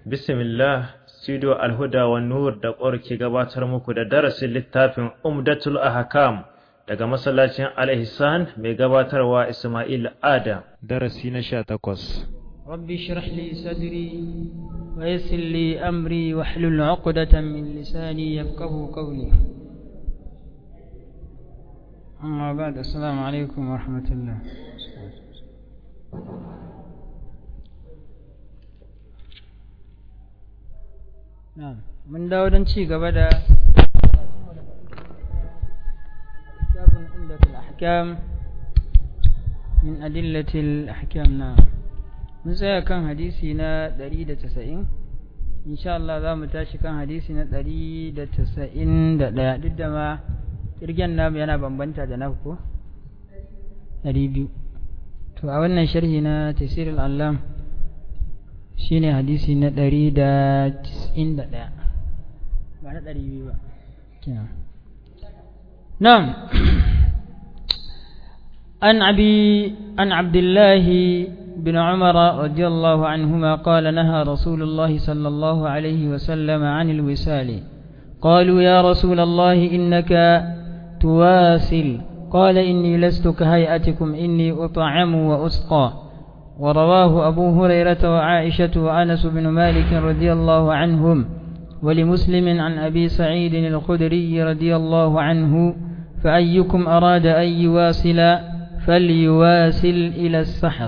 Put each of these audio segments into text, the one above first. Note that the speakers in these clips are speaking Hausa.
Bismillah, Studio Alhuda wa Nur da ƙwar ke gabatar muku da darasin littafin Umdatul Ahkam daga masallacin Al-Ihsan mai gabatarwa Ismail Adam. Darasi na sha takwas. رب اشرح لي صدري ويسر لي أمري واحلل عقدة من لساني يفقه قولي أما بعد السلام عليكم ورحمة الله نعم من داود شي قبل كتاب عمدة الأحكام من أدلة الأحكام نعم mun tsaya kan hadisi na 190 insha Allah za mu tashi kan hadisi na 191 duk da ma kirgen namu yana bambanta da na ko 200 to a wannan sharhi na tafsir al-allam shine hadisi na 191 ba na 200 ba kenan نعم عن أبي عن عبد الله بن عمر رضي الله عنهما قال نهى رسول الله صلى الله عليه وسلم عن الوسال قالوا يا رسول الله إنك تواسل قال إني لست كهيئتكم إني أطعم وأسقى ورواه أبو هريرة وعائشة وأنس بن مالك رضي الله عنهم ولمسلم عن أبي سعيد الخدري رضي الله عنه فأيكم أراد أن يواصل فليواسل إلى السحر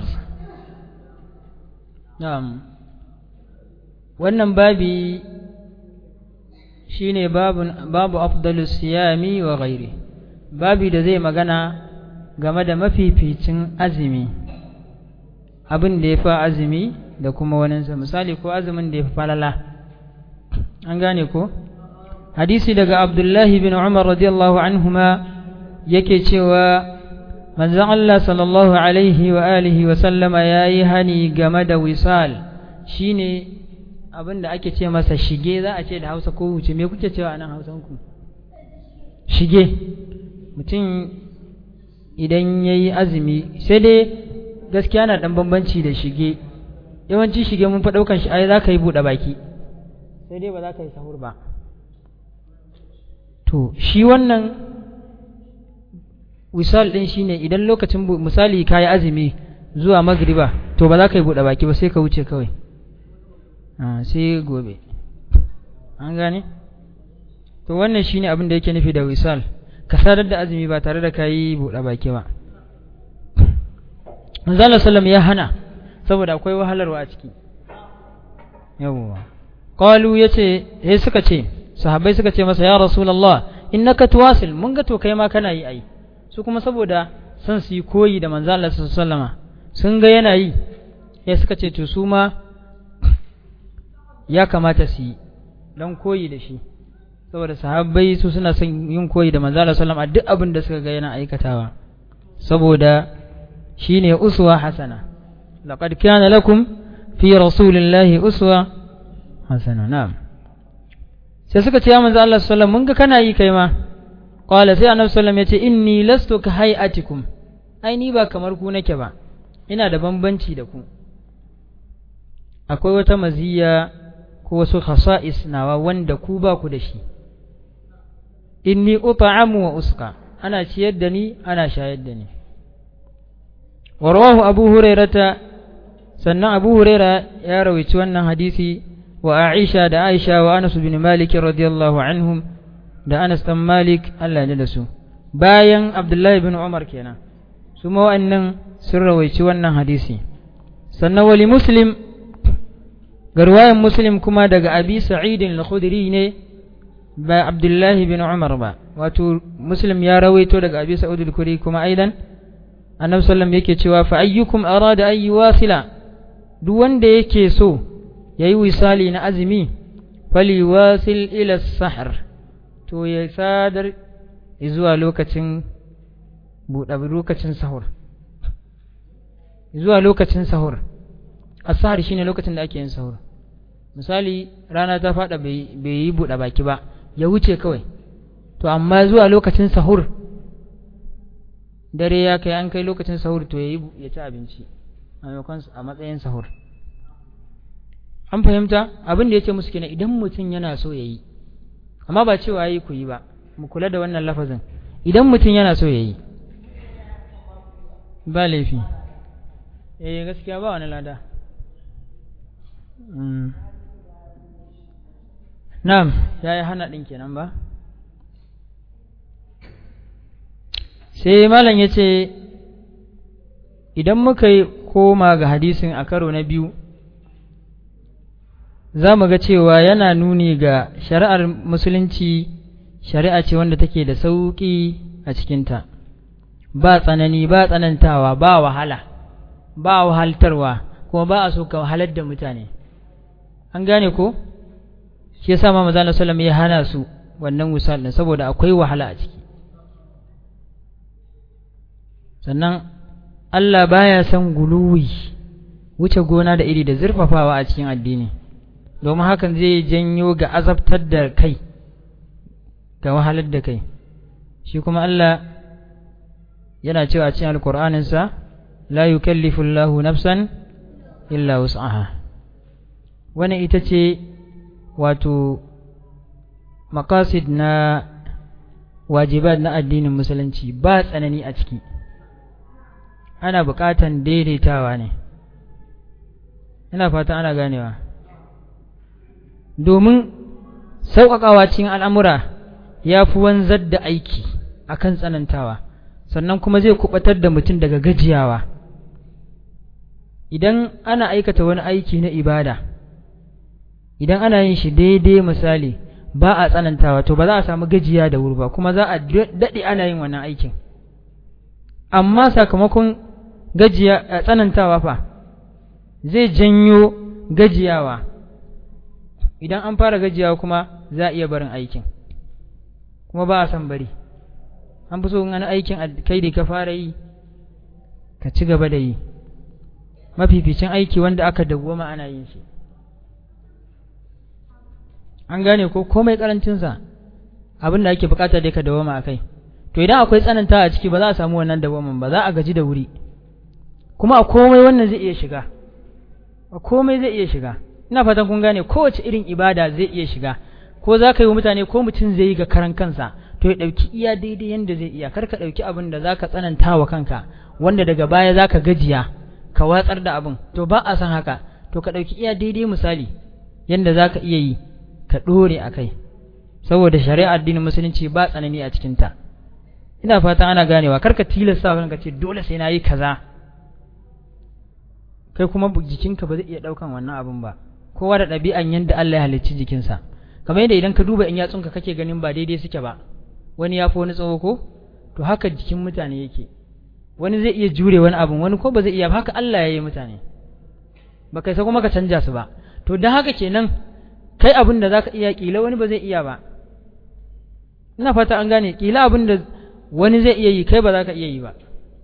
Na'am, wannan babi shi ne babu afdalus siyami wa gairi, babi da zai magana game da mafificin azumi, abin da ya fi azumi da kuma waninsa, misali ko azumin da ya fi falala. An gane ko? Hadisi daga Abdullahi bin Umar radiyallahu anhuma yake cewa manzon Allah sallallahu alaihi wa alihi wa sallama ya yi hani game da wisal shine abin da ake ce masa shige za a ce da hausa ko wuce me kuke cewa a nan hausanku shige mutum idan ya yi azumi sai dai gaskiya na ɗan bambanci da shige yawanci shige mun fa ɗaukan shi ai za ka yi buɗe baki sai dai ba za ka yi sahur ba to shi wannan wisal ɗin shine idan lokacin misali ka yi azumi zuwa magriba to ba za ka yi buɗe baki ba sai ka wuce kawai sai gobe an gane to wannan shine abin da yake nufi da wisal ka sadar da azumi ba tare da ka yi buɗe baki ba manzala sallam ya hana saboda akwai wahalarwa a ciki yawwa qalu yace sai suka ce sahabbai suka ce masa ya rasulullah innaka tuwasil mun ga to kai ma kana yi ai su kuma saboda son su yi koyi da manzo Allah sallama sun ga yana yi ya suka ce to su ma ya kamata su yi don koyi da shi saboda sahabbai su suna son yin koyi da manzo Allah sallama a duk abin da suka ga yana aikatawa saboda shine uswa hasana laqad kana lakum fi rasulillahi uswa hasana na'am sai suka ce ya manzo Allah sallallahu mun ga kana yi kai ma qala sai annabi sallallahu yace inni lastu ka hayatikum ai ni ba kamar ku nake ba ina da bambanci da ku akwai wata maziya ko wasu khasa'is nawa wanda ku ba ku da shi inni ut'amu wa usqa ana ciyar da ni ana shayar da ni wa rawahu abu hurairata sannan abu huraira ya rawaici wannan hadisi wa aisha da aisha wa anas bin malik radiyallahu anhum da anas dan malik Allah ya da su bayan abdullahi bin umar kenan su ma wa'annan sun rawaici wannan hadisi sannan wali muslim garwayan muslim kuma daga abi sa'id al-khudri ne ba abdullahi bin umar ba wato muslim ya rawaito daga abi sa'id al-khudri kuma aidan annabi sallam yake cewa fa ayyukum arada an yuwasila duk wanda yake so yayi wisali na azumi faliwasil ila sahar to ya sadar zuwa lokacin buɗe lokacin sahur zuwa lokacin sahur asahar shine lokacin da ake yin sahur misali rana ta faɗa bai yi buɗe baki ba ya wuce kawai to amma zuwa lokacin sahur dare ya kai an kai lokacin sahur to ya ya ci abinci a maimakon a matsayin sahur an fahimta abin da ya ce musu kenan idan mutum yana so ya yi amma ba cewa yi ku yi ba mu kula da wannan lafazin idan mutum yana so ya yi ba laifi eh gaskiya ba wani lada na'am ya yi hana ɗin kenan ba sai malam ya ce idan muka yi koma ga hadisin a karo na biyu za mu ga cewa yana nuni ga shari'ar musulunci shari'a ce wanda take da sauƙi a cikinta ba tsanani ba tsanantawa ba wahala ba wahaltarwa kuma ba a so ka wahalar da mutane an gane ko shi yasa ma maza sallam ya hana su wannan wisal din saboda akwai wahala a ciki sannan Allah baya son guluwi wuce gona da iri da zurfafawa a cikin addini domin hakan zai janyo ga azabtar da kai ga wahalar da kai shi kuma Allah yana cewa a cikin alkur'aninsa la yukallifu Allahu nafsan illa wus'aha wani ita ce wato makasid na wajibat na addinin musulunci ba tsanani a ciki ana buƙatan daidaitawa ne ina fata ana ganewa domin sauƙaƙawa cikin al'amura ya fi wanzar da aiki akan tsanantawa sannan kuma zai kubatar da mutum daga gajiyawa idan ana aikata wani aiki na ibada idan ana yin shi daidai misali ba a tsanantawa to ba za a samu gajiya da wuri ba kuma za a daɗe ana yin wannan aikin amma sakamakon gajiya tsanantawa fa zai janyo gajiyawa idan an fara gajiyawa kuma za a iya barin aikin kuma ba a san bari an fi so in aikin kai da ka fara yi ka ci gaba da yi mafificin aiki wanda aka dawwama ana yin shi an gane ko komai karancinsa abin da ake bukata dai ka dawwama a kai to idan akwai tsananta a ciki ba za a samu wannan dawwaman ba za a gaji da wuri kuma a komai wannan zai iya shiga a komai zai iya shiga ina fatan kun gane kowace irin ibada zai iya shiga ko za ka yi wa mutane ko mutum zai yi ga karan kansa to ya ɗauki iya daidai yadda zai iya kar ka ɗauki abin da za ka tsananta wa kanka wanda daga baya za ka gajiya ka watsar da abin to ba a san haka to ka ɗauki iya daidai misali yadda za ka iya yi ka ɗore a kai saboda shari'a addinin musulunci ba tsanani a cikinta ina fata ana ganewa kar ka tilasta wa kanka ce dole sai na yi kaza kai kuma jikinka ba zai iya ɗaukan wannan abin ba kowa da ɗabi'an yadda Allah ya halicci jikinsa kamar yadda idan ka duba in yatsunka kake ganin ba daidai suke ba wani ya fi wani tsawo ko to haka jikin mutane yake wani zai iya jure wani abin wani ko ba zai iya haka Allah ya yi mutane ba kai sai kuma ka canja su ba to don haka kenan kai abin da zaka iya kila wani ba zai iya ba ina fata an gane kila abin da wani zai iya yi kai ba za ka iya yi ba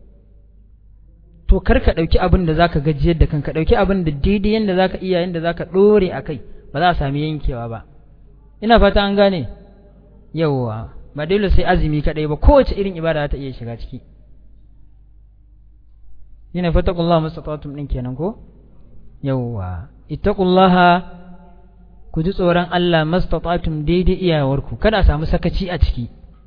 to kar ka ɗauki abin da zaka gajiyar da kanka ɗauki abin da daidai yanda zaka iya yanda zaka ɗore a kai ba za a sami yankewa ba ina fata an gane yawwa ba dole sai azumi kaɗai ba kowace irin ibada ta iya shiga ciki yana fatakullah mustatatum ɗin kenan ko yawwa ittaqullaha ku ji tsoron Allah mastatatum daidai iyawarku kada a samu sakaci a ciki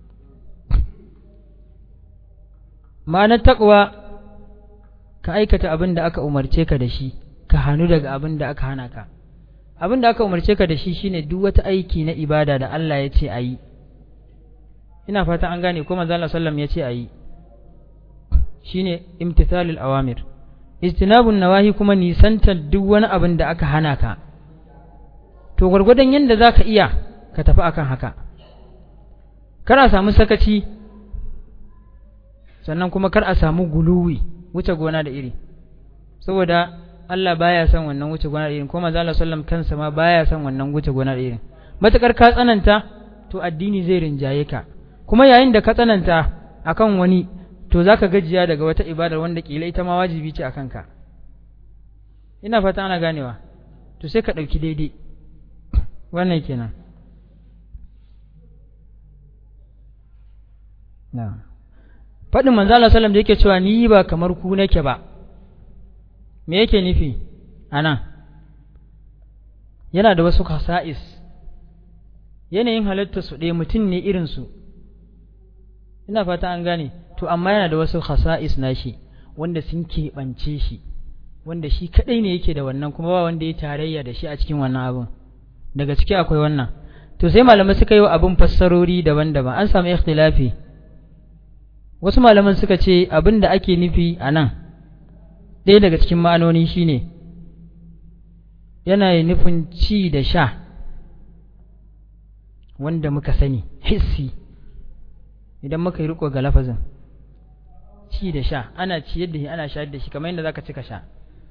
ma'anar taqwa ka aikata abin da aka umarce ka da shi ka hannu daga abin da aka hana ka abin da aka umarce ka da shi shine duk wata aiki na ibada da Allah ya ce a yi ina fata an gane ko manzo Allah sallam ya ce a yi shine imtithalul awamir ijtinabun nawahi kuma nisantar duk wani abin da aka hana ka to gwargwadon yadda za ka iya ka tafi akan haka kar a samu sakaci sannan kuma kar a samu guluwi wuce gona da iri saboda Allah baya son wannan wuce gona da iri ko manzo Allah sallam kansa ma baya son wannan wuce gona da iri matakar ka tsananta to addini zai rinjaye ka kuma yayin da ka tsananta akan wani to zaka gajiya daga wata ibadar wanda kila ita ma wajibi ce akan ka ina fata ana ganewa to sai ka ɗauki daidai wannan kenan na faɗin manzala salam da yake cewa ni ba kamar ku nake ba me yake nufi a nan yana da wasu khasa'is yanayin halitta su ɗaya mutum ne irinsu ina fata an gane to amma yana da wasu khasa'is nashi wanda sun keɓance shi wanda shi kaɗai ne yake da wannan kuma ba wanda ya tarayya da shi a cikin wannan abin daga ciki akwai wannan to sai malamai suka yi wa abin fassarori daban-daban an samu ikhtilafi wasu malaman suka ce abin da ake nufi a nan ɗaya daga cikin ma'anoni shine yana nufin ci da sha wanda muka sani hissi idan muka yi riko ga lafazin ci da sha ana ciyar da shi ana shayar da shi kamar yadda zaka ci ka sha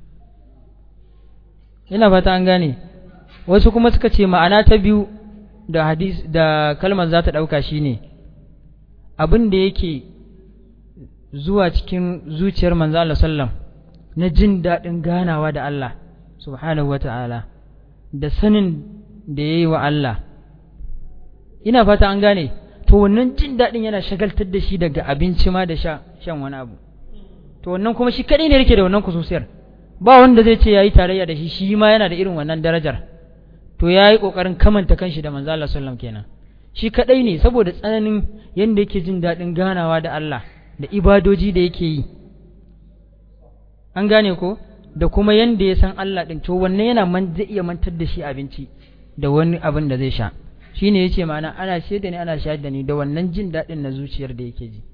ina fata an gane wasu kuma suka ce ma'ana ta biyu da hadis da kalmar za ta ɗauka shine abin da yake zuwa cikin zuciyar manzo Allah sallam na jin daɗin ganawa da Allah subhanahu wa ta'ala da sanin da ya yi wa Allah ina fata an gane to wannan jin daɗin yana shagaltar da shi daga abinci ma da shan wani abu to wannan kuma shi kaɗai ne yake da wannan kususiyar ba wanda zai ce ya yi tarayya da shi shi ma yana da irin wannan darajar to ya yi ƙoƙarin kamanta kanshi da manzo Allah sallam kenan shi kaɗai ne saboda tsananin yadda yake jin daɗin ganawa da Allah da ibadoji da yake yi an gane ko da kuma yanda ya san Allah ɗin to wannan yana man zai iya mantar da shi abinci da wani abin da zai sha shine yace ma'ana ana ce da ni ana shayar da ni da wannan jin daɗin na zuciyar da yake ji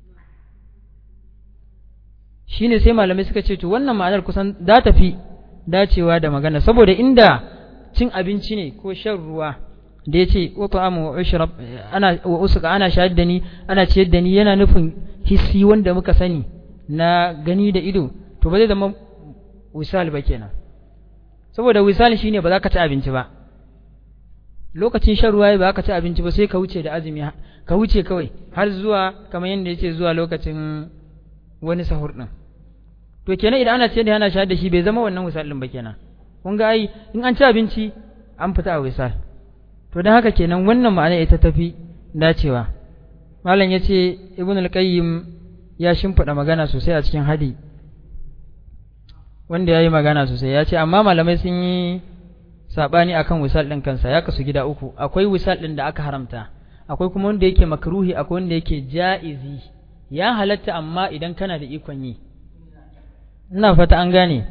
shine sai malamai suka ce to wannan ma'anar kusan za ta fi dacewa da magana saboda inda cin abinci ne ko shan ruwa da ya ce wa ta'amu wa ushrab ana wa usuka ana shayar da ni ana ciyar da ni yana nufin hissi wanda muka sani na gani da ido to ba zai zama wisal ba kenan saboda wisal shine ba za ka ci abinci ba lokacin shan ruwa ba ka ci abinci ba sai ka wuce da azumi ka wuce kawai har zuwa kamar yadda yace zuwa lokacin wani sahur din to kenan idan ana ce da ana shayar da shi bai zama wannan wisal din ba kenan kun ga ai in an ci abinci an fita a wisal to dan haka kenan wannan ma'ana ita tafi dacewa malam yace ibn al-qayyim ya shimfida magana sosai a cikin hadi wanda ya yi magana sosai ya ce amma malamai sun yi saɓani akan wisal ɗin kansa ya kasu gida uku akwai wisal ɗin da aka haramta akwai kuma wanda yake makruhi akwai wanda yake ja'izi ya halatta amma idan kana da ikon yi ina fata an gane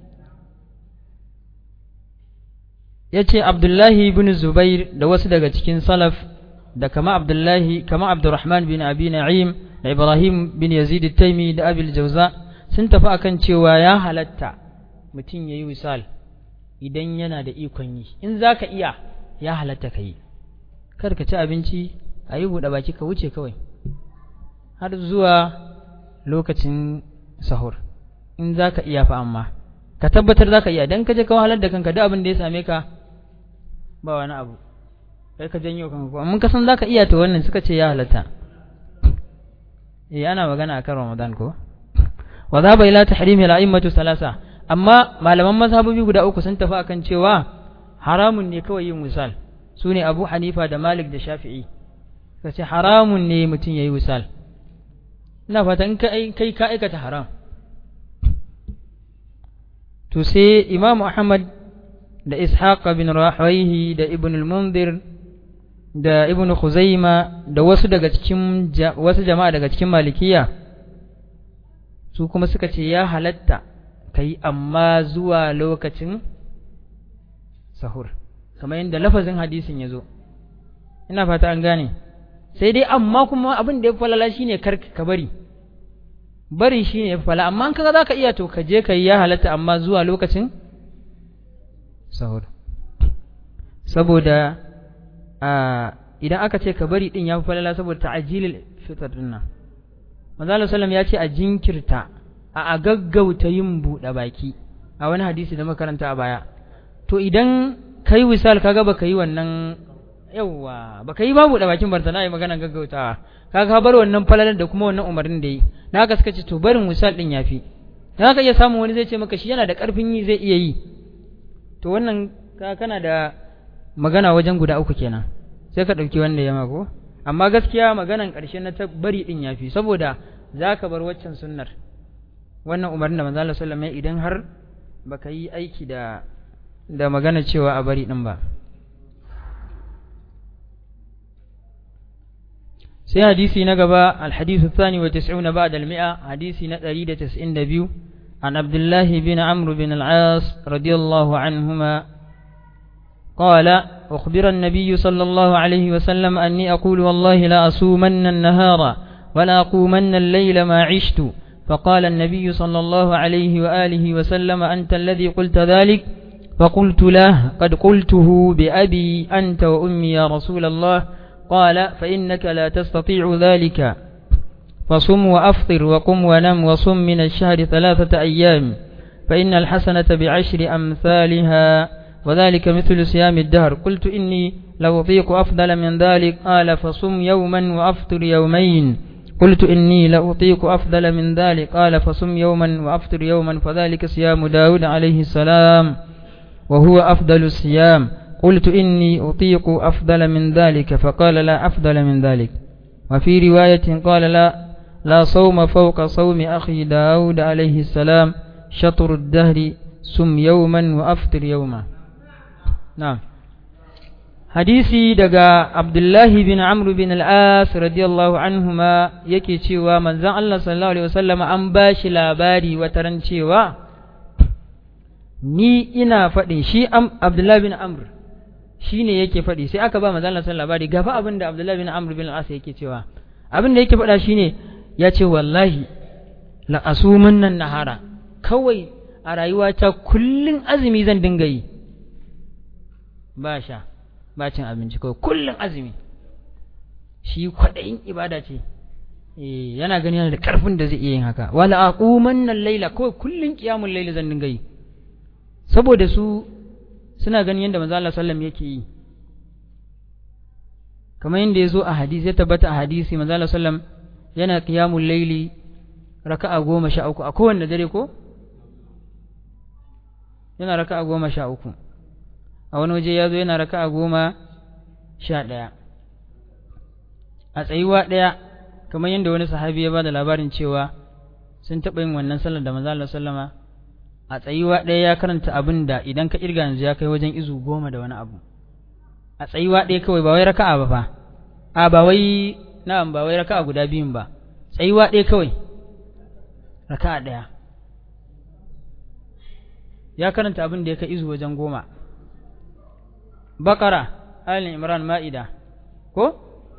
ya ce abdullahi bin zubair da wasu daga cikin salaf da kama abdullahi kama abdurrahman bin abi na'im da ibrahim bin yazid taimi da abil jauza sun tafi akan cewa ya halatta mutum ya yi wisal idan yana da ikon yi in za ka iya ya halatta ka yi kar ka ci abinci a yi buɗe baki ka wuce kawai har zuwa lokacin sahur in za ka iya fa amma ka tabbatar za ka iya don ka je ka wahalar da kanka duk abin da ya same ka ba wani abu kai ka janyo kanka amma ka san za ka iya to wannan suka ce ya halatta eh ana magana akan ramadan ko wa dhaba ila tahrimi al-a'immatu salasa amma malaman mazhabobi guda uku sun tafi akan cewa haramun ne kawai yin wisal sune Abu Hanifa da Malik da Shafi'i kace haramun ne mutum yayi wisal ina fata in kai kai ka aikata haram to sai Imam Ahmad da Ishaq bin Rahawayhi da Ibn al-Mundhir da Ibn Khuzaima da wasu daga cikin wasu jama'a daga cikin Malikiya su kuma suka ce ya halatta ka yi amma zuwa lokacin sahur kamar yadda lafazin hadisin ya zo ina fata an gane sai dai amma kuma abin da ya falala shi ne kar ka bari bari shi ne ya fala amma an kaga za ka iya to ka je ka yi ya halatta amma zuwa lokacin sahur saboda idan aka ce ka bari din ya fi falala saboda ta'ajilil fitar din nan manzo sallam ya ce a jinkirta a gaggauta yin buɗe baki a wani hadisi da makaranta a baya to idan kai wisal kaga baka yi wannan yawa baka yi ba buɗe bakin bartana yi maganar gaggautawa kaga bar wannan falalar da kuma wannan umarnin da yi na haka suka ce to barin wisal din yafi dan haka iya samun wani zai ce maka shi yana da karfin yi zai iya yi to wannan ka kana da magana wajen guda uku kenan sai ka ɗauki wanda ya mako amma gaskiya maganan ƙarshe na ta bari din yafi saboda za ka bar waccan sunnar wannan umarnin da manzo Allah sallallahu alaihi idan har baka yi aiki da da magana cewa a bari din ba sai hadisi na gaba alhadisu thani wa tis'una ba'da al-mi'a hadisi na 192 an Abdullah bin Amr bin al-As radiyallahu anhuma قال أخبر النبي صلى الله عليه وسلم أني أقول والله لا أصومن النهار ولا أقومن الليل ما عشت فقال النبي صلى الله عليه وآله وسلم أنت الذي قلت ذلك فقلت له قد قلته بأبي أنت وأمي يا رسول الله قال فإنك لا تستطيع ذلك فصم وأفطر وقم ونم وصم من الشهر ثلاثة أيام فإن الحسنة بعشر أمثالها وذلك مثل صيام الدهر قلت إني لأطيق أفضل من ذلك قال فصم يوما وأفطر يومين قلت إني لأطيق أفضل من ذلك قال فصم يوما وأفطر يوما فذلك صيام داود عليه السلام وهو أفضل الصيام قلت إني أطيق أفضل من ذلك فقال لا أفضل من ذلك وفي رواية قال لا لا صوم فوق صوم أخي داود عليه السلام شطر الدهر سم يوما وأفطر يوما نعم hadisi daga Abdullahi bin Amr bin al-As radiyallahu anhuma yake cewa manzon Allah sallallahu alaihi wasallam an bashi labari wataran cewa ni ina faɗin shi Abdullahi bin Amr shine yake faɗi sai aka ba manzon Allah sallallahu labari gafa abin da Abdullahi bin Amr bin al-As yake cewa abin da yake faɗa shine ya ce wallahi la asuman nan nahara kawai a rayuwata kullun azumi zan dinga yi ba sha ba cin abinci kawai kullum azumi shi kwaɗayin ibada ce yana gani yana da ƙarfin da zai iya yin haka wala aquman nan laila kawai kullum qiyamul laila zan dinga yi saboda su suna ganin yadda manzo Allah sallam yake yi kamar yadda ya zo a hadisi ya tabbata a hadisi manzo Allah sallam yana qiyamul laili raka'a goma sha uku a kowanne dare ko yana raka'a goma sha uku a wani waje ya zo yana raka a goma sha ɗaya a tsayuwa ɗaya kamar yadda wani sahabi ya ba da labarin cewa sun taɓa yin wannan sallar da manzo sallama a tsayuwa ɗaya ya karanta abin da idan ka irga yanzu ya kai wajen izu goma da wani abu a tsayuwa ɗaya kawai ba wai raka'a ba fa a ba wai na'am ba wai raka'a guda biyun ba tsayuwa ɗaya kawai raka'a ɗaya ya karanta abin da ya kai izu wajen goma bakara alin imran ma'ida ko?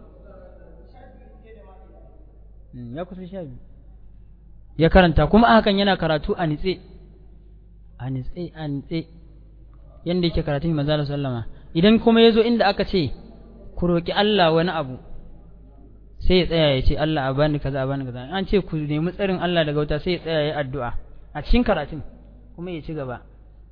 ya kusa sha biyu ya karanta kuma hakan yana karatu a nitse a nitse a nitse yadda yake karatun manzala sallama idan kuma ya zo inda aka ce ku roƙi Allah wani abu sai ya tsaya ya ce Allah a bani kaza a bani kaza an ce ku nemi tsarin Allah daga wuta sai ya tsaya ya addu'a a cikin karatun kuma ya ci gaba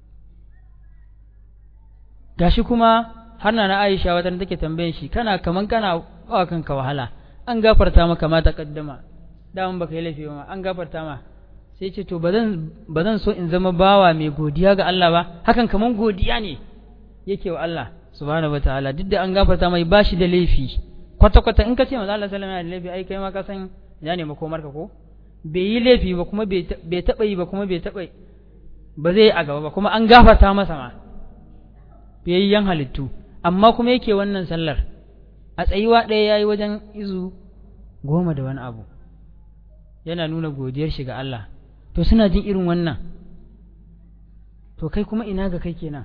gashi kuma har na Aisha wata take tambayin shi kana kaman kana ba kanka wahala an gafarta maka ma ta kaddama daman baka yi laifi ma an gafarta ma sai ce to bazan bazan so in zama bawa mai godiya ga Allah ba hakan kaman godiya ne yake wa Allah subhanahu wataala duk da an gafarta mai bashi da laifi kwata kwata in ka ce manzo Allah sallallahu alaihi wasallam da laifi ai kai ma ka san ya ne makomar ka ko bai yi laifi ba kuma bai taba yi ba kuma bai taba ba zai yi a gaba ba kuma an gafarta masa ma biyayyen halittu amma kuma yake wannan sallar a tsayuwa ɗaya ya yi wajen izu goma da wani abu yana nuna godiyar shi ga Allah to suna jin irin wannan to kai kuma ina ga kai kenan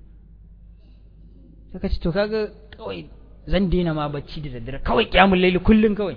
suka ce to kaga kawai zan daina ma bacci da daddare kawai kyamun laili kullum kawai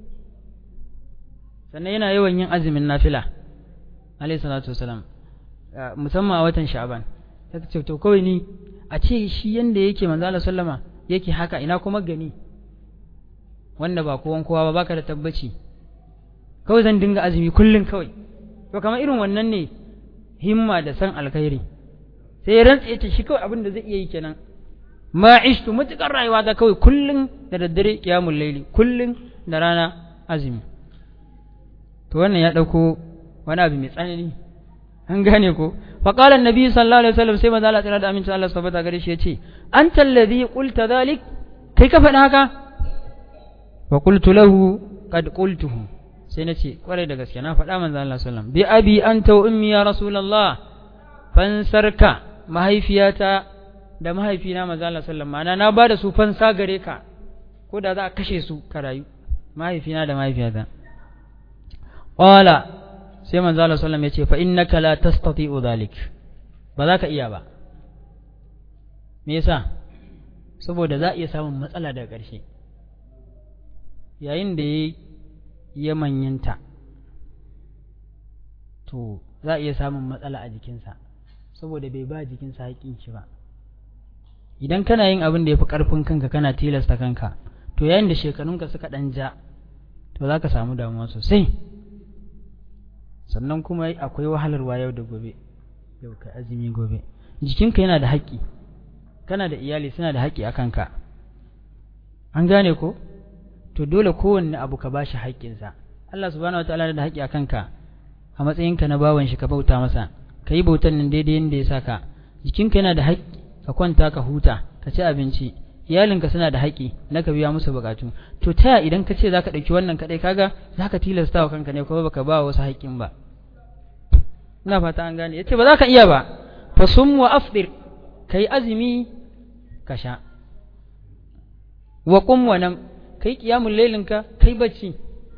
sannan yana yawan yin azumin nafila alayhi salatu wasalam musamman a watan sha'ban sai ce to kawai ni a ce shi yanda yake manzo Allah sallama yake haka ina kuma gani wanda ba kowan kowa ba baka da tabbaci kawai zan dinga azumi kullun kawai to kamar irin wannan ne himma da san alkhairi sai ya rantsa yace shi kawai abin da zai iya yi kenan ma ishtu mutukar rayuwa ta kawai kullun da daddare qiyamul laili kullun da rana azumi to wannan ya dauko wani abu mai tsanani an gane ko fa qala annabi sallallahu alaihi wasallam sai manzo Allah tsira da aminci Allah subhanahu gare shi yace anta alladhi qulta dhalik kai ka faɗa haka wa qultu lahu qad qultuhu sai nace kwarai da gaske na faɗa manzo Allah sallallahu bi abi anta wa ummi ya rasulullah fansarka mahaifiyata da mahaifina manzo Allah sallallahu alaihi wasallam na bada su fansa gare ka ko da za a kashe su ka rayu mahaifina da mahaifiyata qala sai manzo Allah sallallahu alaihi wasallam ya ce fa innaka la tastati'u dhalik ba za ka iya ba me yasa saboda za a iya samun matsala daga ƙarshe yayin da ya manyanta to za a iya samun matsala a jikinsa saboda bai ba jikinsa haƙƙin shi ba idan kana yin abin da ya fi ƙarfin kanka kana tilasta kanka to yayin da shekarunka suka ɗan ja to za ka samu damuwa sosai sannan kuma akwai wahalarwa yau da gobe yau ka azumi gobe jikinka yana da haƙƙi kana da iyali suna da haƙƙi a kanka an gane ko to dole kowanne abu ka bashi haƙƙinsa Allah subhanahu wataala da haƙƙi a kanka a matsayinka na bawan shi ka bauta masa ka yi bautan nan daidai yadda ya saka jikinka yana da haƙƙi ka kwanta ka huta ka ci abinci iyalinka suna da haƙƙi na ka biya musu buƙatu to ta idan ka ce za ka ɗauki wannan kaɗai kaga za ka tilasta wa kanka ne kuma baka ba wasu haƙƙin ba ina fata an gane yace ba za ka iya ba fa sum wa afdir kai azumi ka sha wa qum wa nam kai qiyamul lailinka kai bacci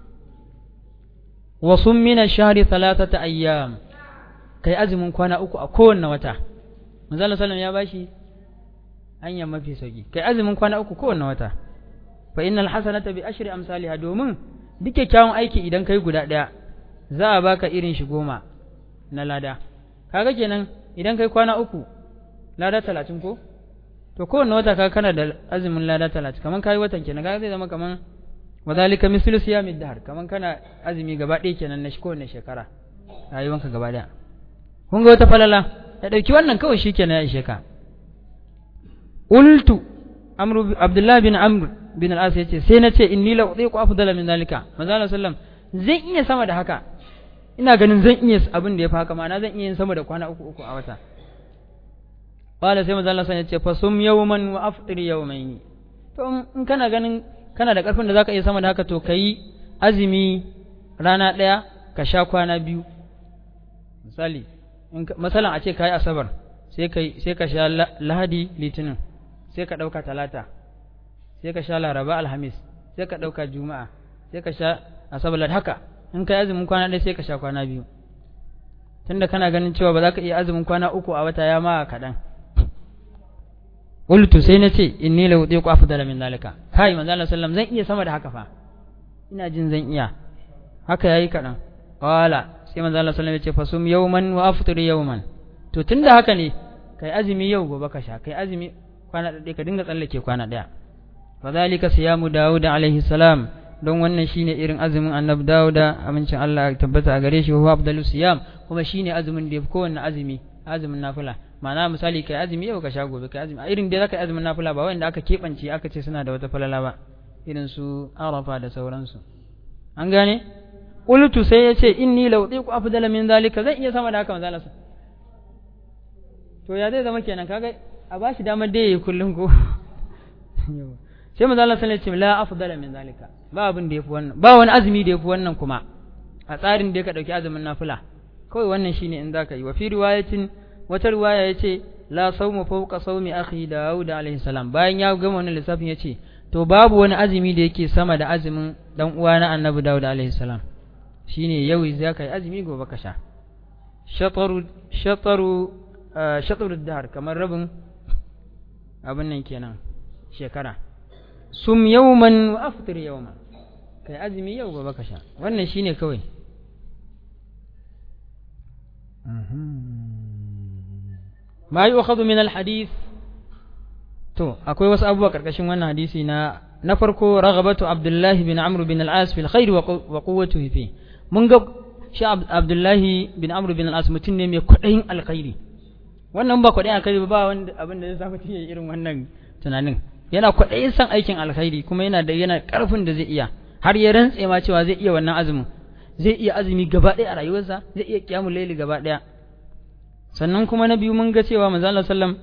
wa sum min ash-shahri thalathata ayyam kai azumin kwana uku a kowanne wata manzo Allah sallallahu ya bashi hanya mafi sauki kai azumin kwana uku kowanne wata fa innal hasanata bi ashri amsalha domin duk kyakkyawan aiki idan kai guda daya za a baka irin shi goma na lada kaga kenan idan kai kwana uku lada talatin ko to kowanne wata ka kana da azumin lada talatin kaman kayi watan kenan kaga zai zama kaman wadhalika mislu siyamid dahr kaman kana azumi gaba ɗaya kenan na kowanne shekara rayuwanka gaba ɗaya kun ga wata falala ya ɗauki wannan kawai shikenan ya ishe ka ultu amru abdullah bin amr bin al-as yace sai na ce inni la udiqu afdala min zalika manzo Allah sallam zan iya sama da haka ina ganin zan iya abin da ya fi haka ma'ana zan iya yin sama da kwana uku uku a wata qala sai manzo Allah ya ce fa sum yawman wa aftir yawmayn to in kana ganin kana da karfin da zaka iya sama da haka to kai azumi rana daya ka sha kwana biyu misali in masalan a ce kai asabar sai kai sai ka sha lahadi litinin sai ka dauka talata sai ka sha laraba alhamis sai ka dauka juma'a sai ka sha asabar haka in ka yi azumin kwana ɗaya sai ka sha kwana biyu tunda kana ganin cewa ba za ka iya azumin kwana uku a wata ya ma kaɗan qultu sai na ce inni la udiqu afdala min zalika kai manzo Allah sallam zan iya sama da haka fa ina jin zan iya haka yayi kaɗan qala sai manzo Allah sallam ya ce fasum yawman wa aftir yawman to tunda haka ne kai azumi yau gobe ka sha kai azumi kwana ɗaya ka dinga tsallake kwana ɗaya fa zalika siyamu daud alaihi salam don wannan shine irin azumin annabi Dawuda amincin Allah ya tabbata a gare shi huwa afdalus siyam kuma shine azumin da yafi kowanne azumi azumin nafila ma'ana misali kai azumi yau ka sha gobe kai azumi a irin da zaka yi azumin nafila ba wanda aka kebance aka ce suna da wata falala ba irin su arafa da sauransu an gane qultu sai yace inni law diku afdala min zalika zan iya sama da haka manzo Allah to ya zai zama kenan kaga a bashi damar da yayi kullun ko sai manzo Allah sallallahu alaihi wasallam la afdala min zalika ba abin da yafi wannan ba wani azumi da yafi wannan kuma a tsarin da ka dauki azumin nafila kawai wannan shine in zaka yi wa fi riwayatin wata riwaya yace la sawmu fawqa sawmi akhi Dawud alaihi salam bayan ya gama wannan lissafin yace to babu wani azumi da yake sama da azumin dan uwa na Annabi Dawud alaihi salam shine yau zaka yi azumi gobe ka sha shataru shataru shataru dahar kamar rabin abin nan kenan shekara sum yawman wa aftir yawman kai azumi yau gobe ka sha wannan shine kawai ma yu'khadhu min al-hadith to akwai wasu abubuwa karkashin wannan hadisi na na farko raghabatu abdullah bin amr bin al-as fil khair wa quwwatuhu fi mun ga shi abdullah bin amr bin al-as mutum ne mai kwadayin alkhairi wannan ba kwadayin alkhairi ba wanda abin da zai sa mutum ya irin wannan tunanin yana kwaɗayin son aikin alkhairi kuma yana da yana ƙarfin da zai iya har ya rantse ma cewa zai iya wannan azumin zai iya azumi gaba ɗaya a rayuwarsa zai iya kiyamul laili gaba ɗaya sannan kuma na biyu mun ga cewa manzo Allah sallam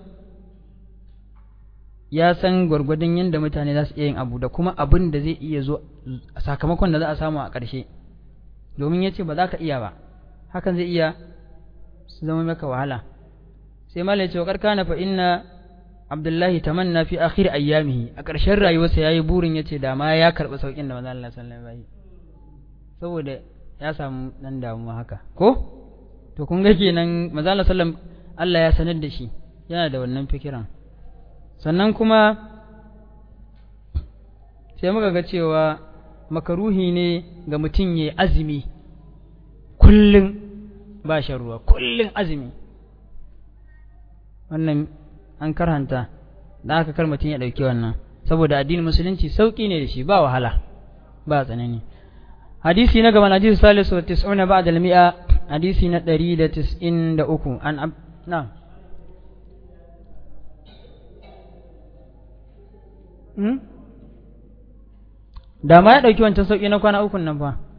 ya san gwargwadon yadda mutane za su iya yin abu da kuma abin da zai iya zo sakamakon da za a samu a ƙarshe domin ya ce ba za ka iya ba hakan zai iya su zama maka wahala sai mala ya ce wa kana fa inna abdullahi tamanna fi akhir ayyamihi a ƙarshen rayuwarsa yayi burin yace da ma ya karɓi saukin da manzo Allah sallallahu alaihi wasallam saboda ya samu dan damuwa haka ko to kun ga kenan manzo Allah sallallahu Allah ya sanar da shi yana da wannan fikiran sannan kuma sai muka ga cewa makaruhi ne ga mutum ya azumi kullum ba shan ruwa kullum azumi wannan an karhanta da aka kar mutum ya ɗauki wannan saboda addinin musulunci sauƙi ne da shi ba wahala ba tsanani hadisi na gaban hadisi salisu wa tis'una ba'da al-mi'a hadisi na 193 an ab na hmm? da ma ya ɗauki wancan sauƙi na kwana ukun nan fa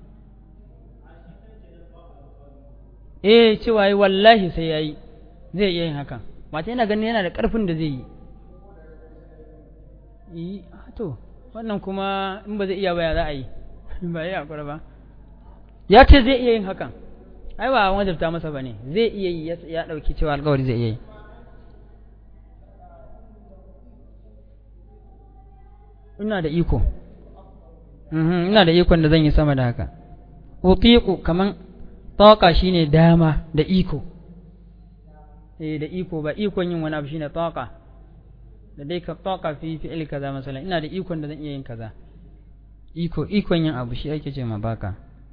eh cewa yi wallahi sai ya yi zai iya yin hakan mata yana ganin yana da ƙarfin da zai yi yi to wannan kuma in ba zai iya baya za a yi ba ya hakura ba ya ce zai iya yin hakan ai ba wajabta masa ba ne zai iya yi ya ɗauki cewa alkawari zai iya yi ina da iko ina da ikon da zan yi sama da haka utiku kaman taqa shine dama da iko eh da iko ba ikon yin wani abu shine taqa da dai ka taqa fi fi'il kaza masalan ina da ikon da zan iya yin kaza iko ikon yin abu shi ake ce ma baka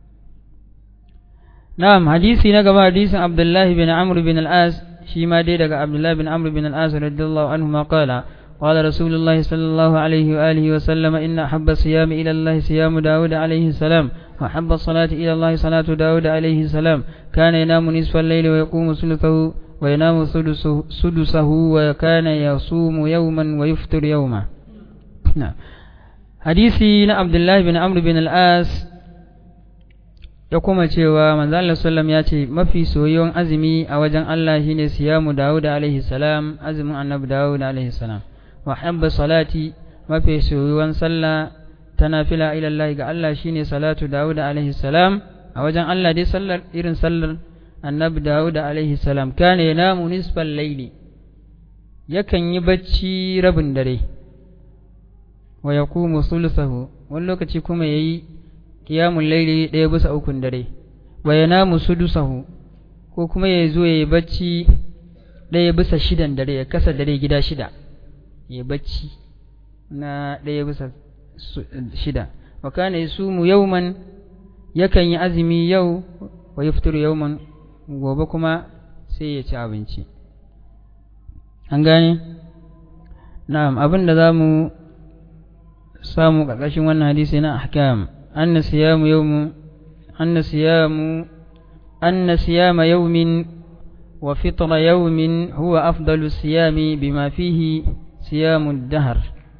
na'am hadisi na gaba hadisin Abdullah bin Amr bin al-As shi ma dai daga Abdullah bin Amr bin al-As radiyallahu anhu ma qala قال رسول الله صلى الله عليه وآله وسلم إن أحب الصيام إلى الله صيام داود عليه السلام وأحب الصلاة إلى الله صلاة داود عليه السلام كان ينام نصف الليل ويقوم ثلثه وينام سدسه وكان يصوم يوما ويفطر يوما نعم حديثي عبد الله بن عمرو بن الآس ya kuma cewa manzo Allah sallam ya ce mafi soyayyen azumi a wajen Allah shine siyamu Dawud alaihi salam azumin annabi Dawud alaihi salam wa habba salati mafi soyuwan sallah ta nafila ila Allah ga Allah shine salatu Dawud alaihi salam a wajen Allah dai sallar irin sallar annabi Dawud alaihi salam kana yanamu nisfal layli yakan yi bacci rabin dare wa yaqumu thuluthahu wani lokaci kuma yayi qiyamul layli ɗaya bisa ukun dare wa yanamu sudusahu ko kuma ya zo yayi bacci ɗaya bisa shidan dare ya kasa dare gida shida ya bacci na ɗaya bisa shida wa kana yasumu yawman yakan yi azumi yau wa yaftiru yawman gobe kuma sai ya ci abinci an gane na'am abin da za mu samu ƙarƙashin wannan hadisi na ahkam anna siyamu yawmu anna siyamu anna siyama yawmin wa fitra yawmin huwa afdalu siyami bima fihi siyamun dahar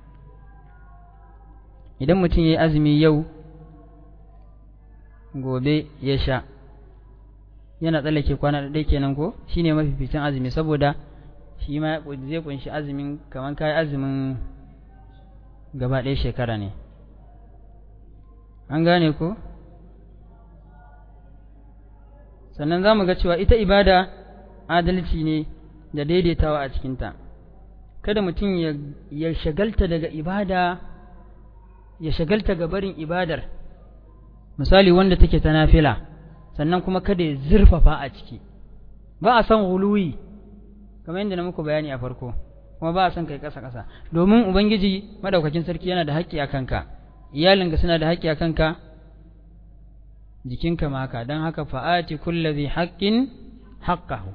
idan mutum ya yi azumi yau gobe ya sha yana tsallake kwana da ɗaya kenan ko shi ne mafificin azumi saboda shi ma zai kunshi azumin kamar kayi azumin gaba ɗaya shekara ne an gane ko sannan za mu ga cewa ita ibada adalci ne da daidaitawa a cikinta kada mutum ya shagalta daga ibada ya shagalta ga barin ibadar misali wanda take ta nafila sannan kuma kada ya zurfafa a ciki ba a san huluwi kamar yadda na muku bayani a farko kuma ba a san kai ƙasa ƙasa domin ubangiji madaukakin sarki yana da haƙƙi a kanka iyalinka suna da haƙƙi a kanka jikinka ma haka don haka fa'ati kullazi haƙƙin haƙƙahu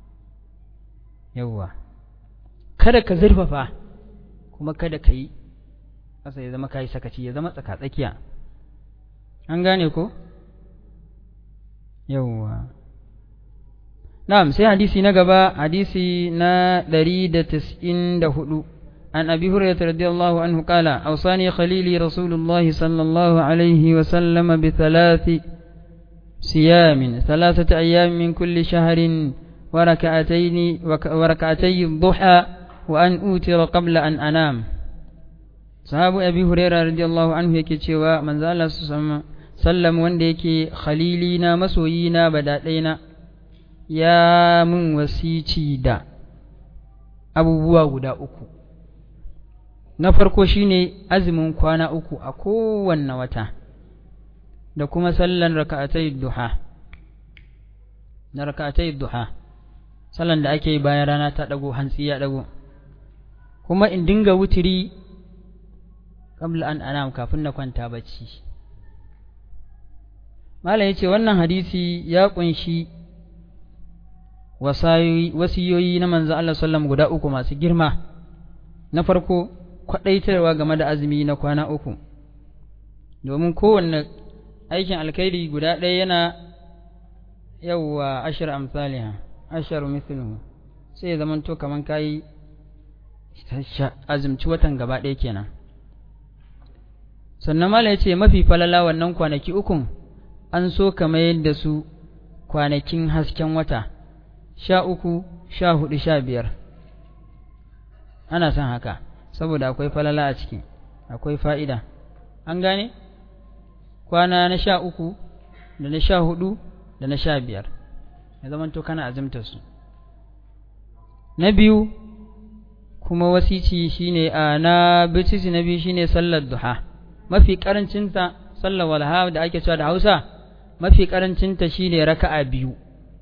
yawwa kada ka zurfafa kuma kada ka yi ƙasa ya zama ka yi sakaci ya zama tsaka-tsakiya an gane ko yawwa na'am sai hadisi na gaba hadisi na 194 an abi hurairah radiyallahu anhu qala awsani khalili rasulullah sallallahu alaihi wa sallam bi thalathi siyamin thalathati ayyam min kulli shahrin wa rak'atayn wa rak'atay ad-duha wa an utira qabla an anam sahabu abi hurairah radiyallahu anhu yake cewa manzo Allah sallam wanda yake khalili na masoyi na badaɗaina ya mun wasici da abubuwa guda uku na farko shine azumin kwana uku a kowanne wata da kuma sallan raka'atai duha na raka'atai duha sallan da ake yi bayan rana ta dago hantsi ya dago kuma in dinga wutiri qabla an anam kafin na kwanta bacci malam yace wannan hadisi ya kunshi wasiyoyi na manzo Allah sallam guda uku masu girma na farko kwadaitarwa game da azumi na kwana uku domin kowanne aikin alkhairi guda ɗaya yana yawwa ashir amsaliha ashar mithluhu sai zaman to kaman kai azumci watan gaba ɗaya kenan sannan mala yace mafi falala wannan kwanaki ukun an so ka mayar da su kwanakin hasken wata sha uku sha hudu sha biyar ana son haka saboda akwai falala a ciki akwai fa'ida an gane kwana na sha uku da na sha hudu da na sha biyar ya zamanto kana azumtar su na biyu kuma wasici shine a na bitisi na biyu shine sallar duha mafi karancinta sallar walha da ake cewa da hausa mafi karancinta shine raka'a biyu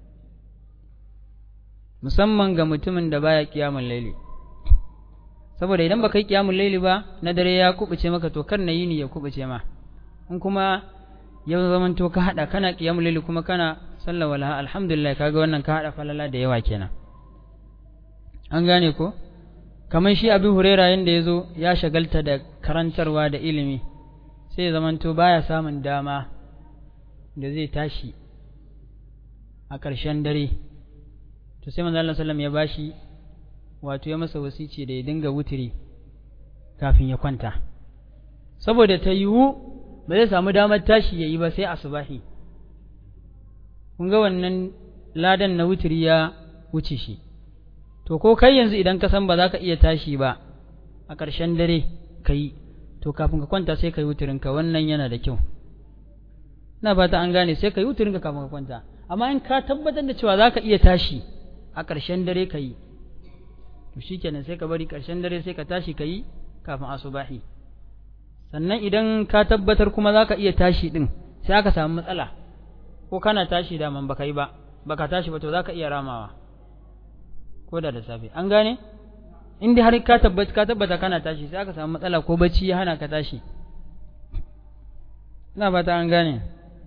musamman ga mutumin da baya kiyamun laili saboda idan baka yi kiyamun laili ba na dare ya kubuce maka to kar na yini ya kubuce ma in kuma ya zaman to ka hada kana kiyamun laili kuma kana sallar walha alhamdulillah kaga wannan ka hada falala da yawa kenan an gane ko kamar shi abin huraira yanda ya zo ya shagalta da karantarwa da ilimi sai ya zamanto baya samun dama da zai tashi a ƙarshen dare to sai manzo Allah sallam ya bashi wato ya masa wasici da ya dinga wutiri kafin ya kwanta saboda ta yiwu ba zai samu damar tashi ya yi ba sai asubahi kun ga wannan ladan na wutiri ya wuce shi to ko kai yanzu idan ka san ba za ka iya tashi ba a ƙarshen dare ka yi to kafin ka kwanta sai ka yi wutirinka wannan yana da kyau na fata an gane sai ka yi wutirinka kafin ka kwanta amma in ka tabbatar da cewa za ka iya tashi a ƙarshen dare ka yi to shi kenan sai ka bari ƙarshen dare sai ka tashi ka yi kafin asubahi sannan idan ka tabbatar kuma za ka iya tashi ɗin sai aka samu matsala ko kana tashi daman baka yi ba baka tashi ba to za ka iya ramawa ko da da safe an gane in dai har ka tabbata ka tabbata kana tashi sai aka samu matsala ko bacci ya hana ka tashi ina fata an gane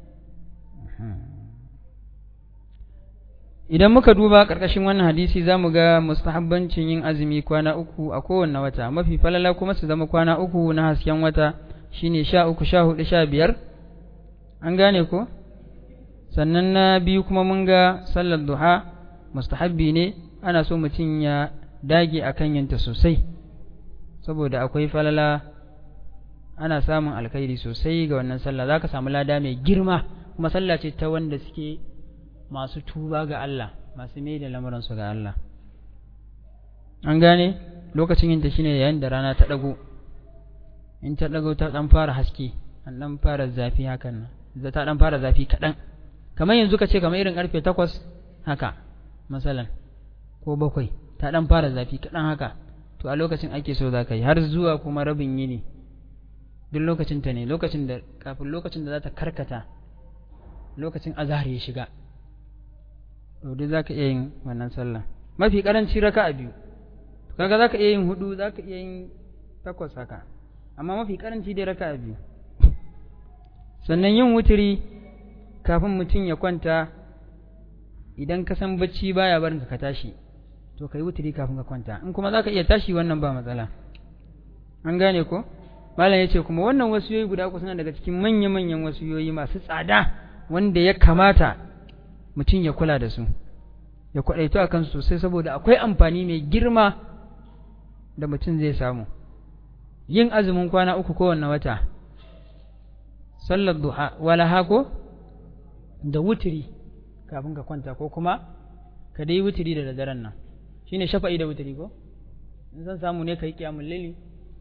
idan muka duba ƙarƙashin wannan hadisi za mu ga mustahabbancin yin azumi kwana uku a kowanne wata mafi falala kuma su zama kwana uku na hasken wata shine sha uku sha hudu sha biyar an gane ko sannan na biyu kuma mun ga sallar duha mustahabbi ne ana so mutum ya dage a kan yanta sosai saboda akwai falala ana samun alkhairi sosai ga wannan sallah za ka samu lada mai girma kuma sallah ce ta wanda suke masu tuba ga Allah masu mai da lamuransu ga Allah an gane lokacin yinta shine yayin da rana ta ɗago in ta ɗago ta ɗan fara haske an ɗan fara zafi hakan nan ta ɗan fara zafi kaɗan kamar yanzu ka ce kamar irin ƙarfe takwas haka masalan ko bakwai ta ɗan fara zafi kaɗan haka to a lokacin ake so za ka yi har zuwa kuma rabin yini duk lokacin ta ne lokacin da kafin lokacin da za ta karkata lokacin azhar ya shiga to duk za ka iya yin wannan sallah mafi karanci raka a biyu kaga za ka iya yin hudu za ka iya yin takwas haka amma mafi karanci dai raka a biyu sannan yin wuturi kafin mutum ya kwanta idan ka san bacci baya barin ka tashi to kai wuturi kafin ka kwanta in kuma zaka iya tashi wannan ba matsala an gane ko malam yace kuma wannan wasiyoyi guda uku suna daga cikin manya-manyan wasiyoyi masu tsada wanda ya kamata mutum ya kula da su ya kwadaito a kansu sosai saboda akwai amfani mai girma da mutum zai samu yin azumin kwana uku kowanne wata sallar duha wala hako da wuturi kafin ka kwanta ko kuma ka dai wuturi da daren nan shine shafa'i da wuturi ko in san samu ne kai kiyamul laili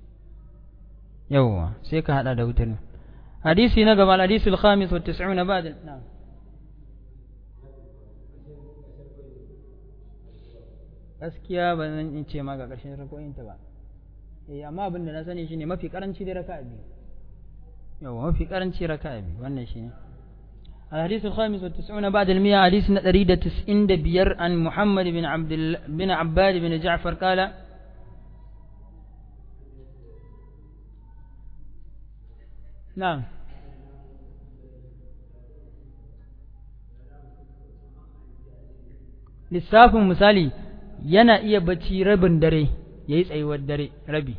yawwa sai ka hada da wuturi hadisi na gaba al-hadisul khamis wa 90 ba'da na'am gaskiya ba zan in ce ma ga ƙarshen rako'in ta ba eh amma abin da na sani shine mafi karanci da raka'a biyu yawa mafi karanci raka'a biyu wannan shine الحديث الخامس والتسعون بعد المئة حديث نتريد تسعين بير عن محمد بن عبد ال... بن عباد بن جعفر قال نعم lissafin misali yana iya bacci rabin dare ya yi tsayuwar dare rabi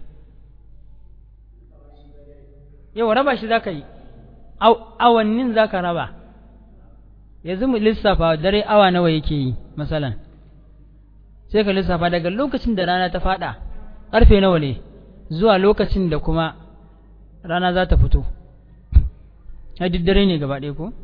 yau raba shi za ka yi awannin za ka raba yanzu mu lissafa dare awa nawa yake yi masalan sai ka lissafa daga lokacin da rana ta fada ƙarfe nawa ne zuwa lokacin da kuma rana za ta fito a dare ne gaba ɗaya ko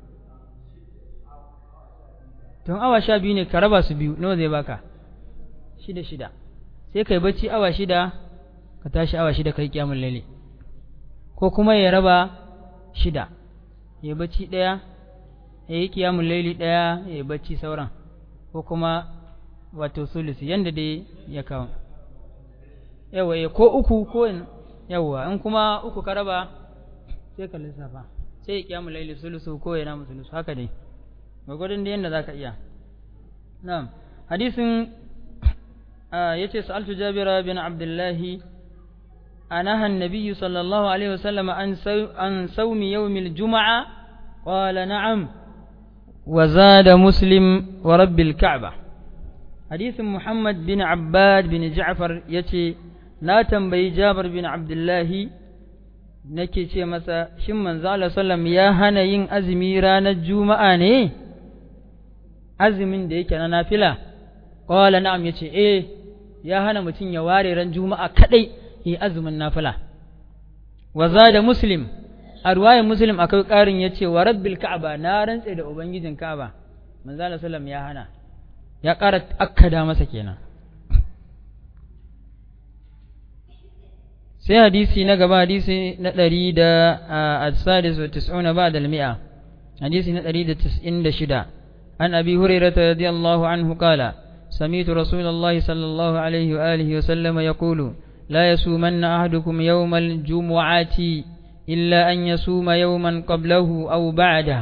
tun awa sha biyu ne ka raba su biyu nawa zai baka shida shida sai kai bacci awa shida ka tashi awa shida kai kyamun lalle ko kuma ya raba shida ya bacci ɗaya ya yi kiyamun laili ɗaya ya yi bacci sauran ko kuma wato sulusi yanda dai ya kawo yawa ya ko uku ko yawa in kuma uku ka raba sai ka lissafa sai ya kiyamun laili sulusu ko ya namu sulusu haka dai gwagwadon da yadda za ka iya na'am hadisin ya ce sa'altu jabira bin abdullahi anaha nabiyyu sallallahu alaihi wasallam an saumi yawmil juma'a qala na'am wa zada muslim wa rabbil ka'ba hadisin muhammad bin abbad bin ja'far yace na tambayi jabir bin abdullahi nake ce masa shin manzo Allah sallam ya hana yin azumi ranar juma'a ne azumin da yake na nafila qala na'am yace eh ya hana mutum ya ware ran juma'a kadai yi azumin nafila wa zada muslim a ruwayar muslim akwai karin yace wa rabbil ka'aba na rantse da ubangijin ka'aba manzo Allah sallam ya hana ya ƙara akkada masa kenan sai hadisi na gaba hadisi na ɗari da al-sadis wa tis'una ba da mi'a hadisi na ɗari da tis'in da shida an abi hurairata radiyallahu anhu qala سمعت رسول الله صلى الله عليه وآله وسلم يقول لا يصومن أحدكم يوم الجمعة إلا أن يصوم يوما قبله أو بعده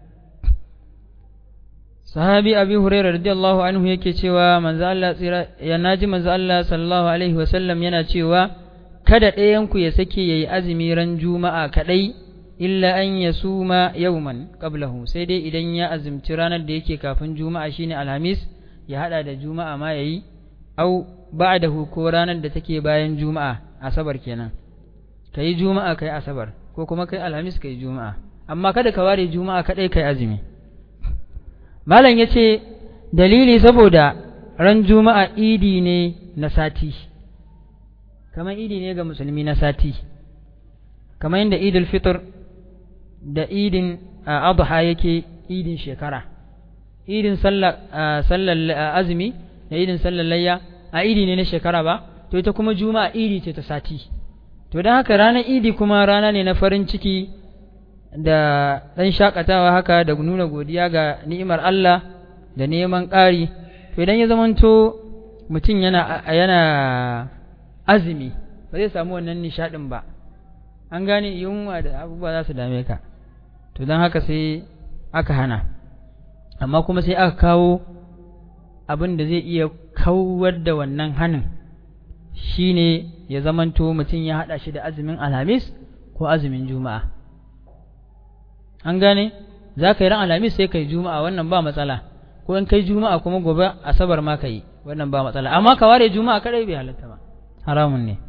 sahabi abi huraira radiyallahu anhu yake cewa manzo Allah tsira ya naji manzo Allah sallallahu alaihi wasallam yana cewa kada ɗayan ku ya sake yayi azumi ran juma'a kadai illa an yasuma yawman qablahu sai dai idan ya azumci ranar da yake kafin juma'a shine alhamis ya hada da juma'a ma yayi au ba'dahu ko ranar da take bayan juma'a asabar kenan kai juma'a kai asabar ko kuma kai alhamis kai juma'a amma kada ka ware juma'a kadai kai azumi malam yace dalili saboda ran juma'a idi ne na sati kamar idi ne ga musulmi na sati kamar yadda idul fitr da idin adha yake idin shekara idin sallar azumi da idin sallar layya a idi ne na shekara ba to ita kuma juma'a idi ce ta sati to don haka ranar idi kuma rana ne na farin ciki da ɗan shakatawa haka da nuna godiya ga ni'imar Allah da neman ƙari to idan ya zamanto mutum yana yana azumi ba zai samu wannan nishaɗin ba an gane yunwa da abubuwa za su dame ka to don haka sai aka hana amma kuma sai aka kawo abin da zai iya kawar da wannan hanin shine ya zamanto mutum ya haɗa shi da azumin alhamis ko azumin juma'a an gane za ka yi ran alhamis sai ka yi juma'a wannan ba matsala ko in kai juma'a kuma gobe asabar ma ka yi wannan ba matsala amma ka ware juma'a kadai bai halatta ba haramun ne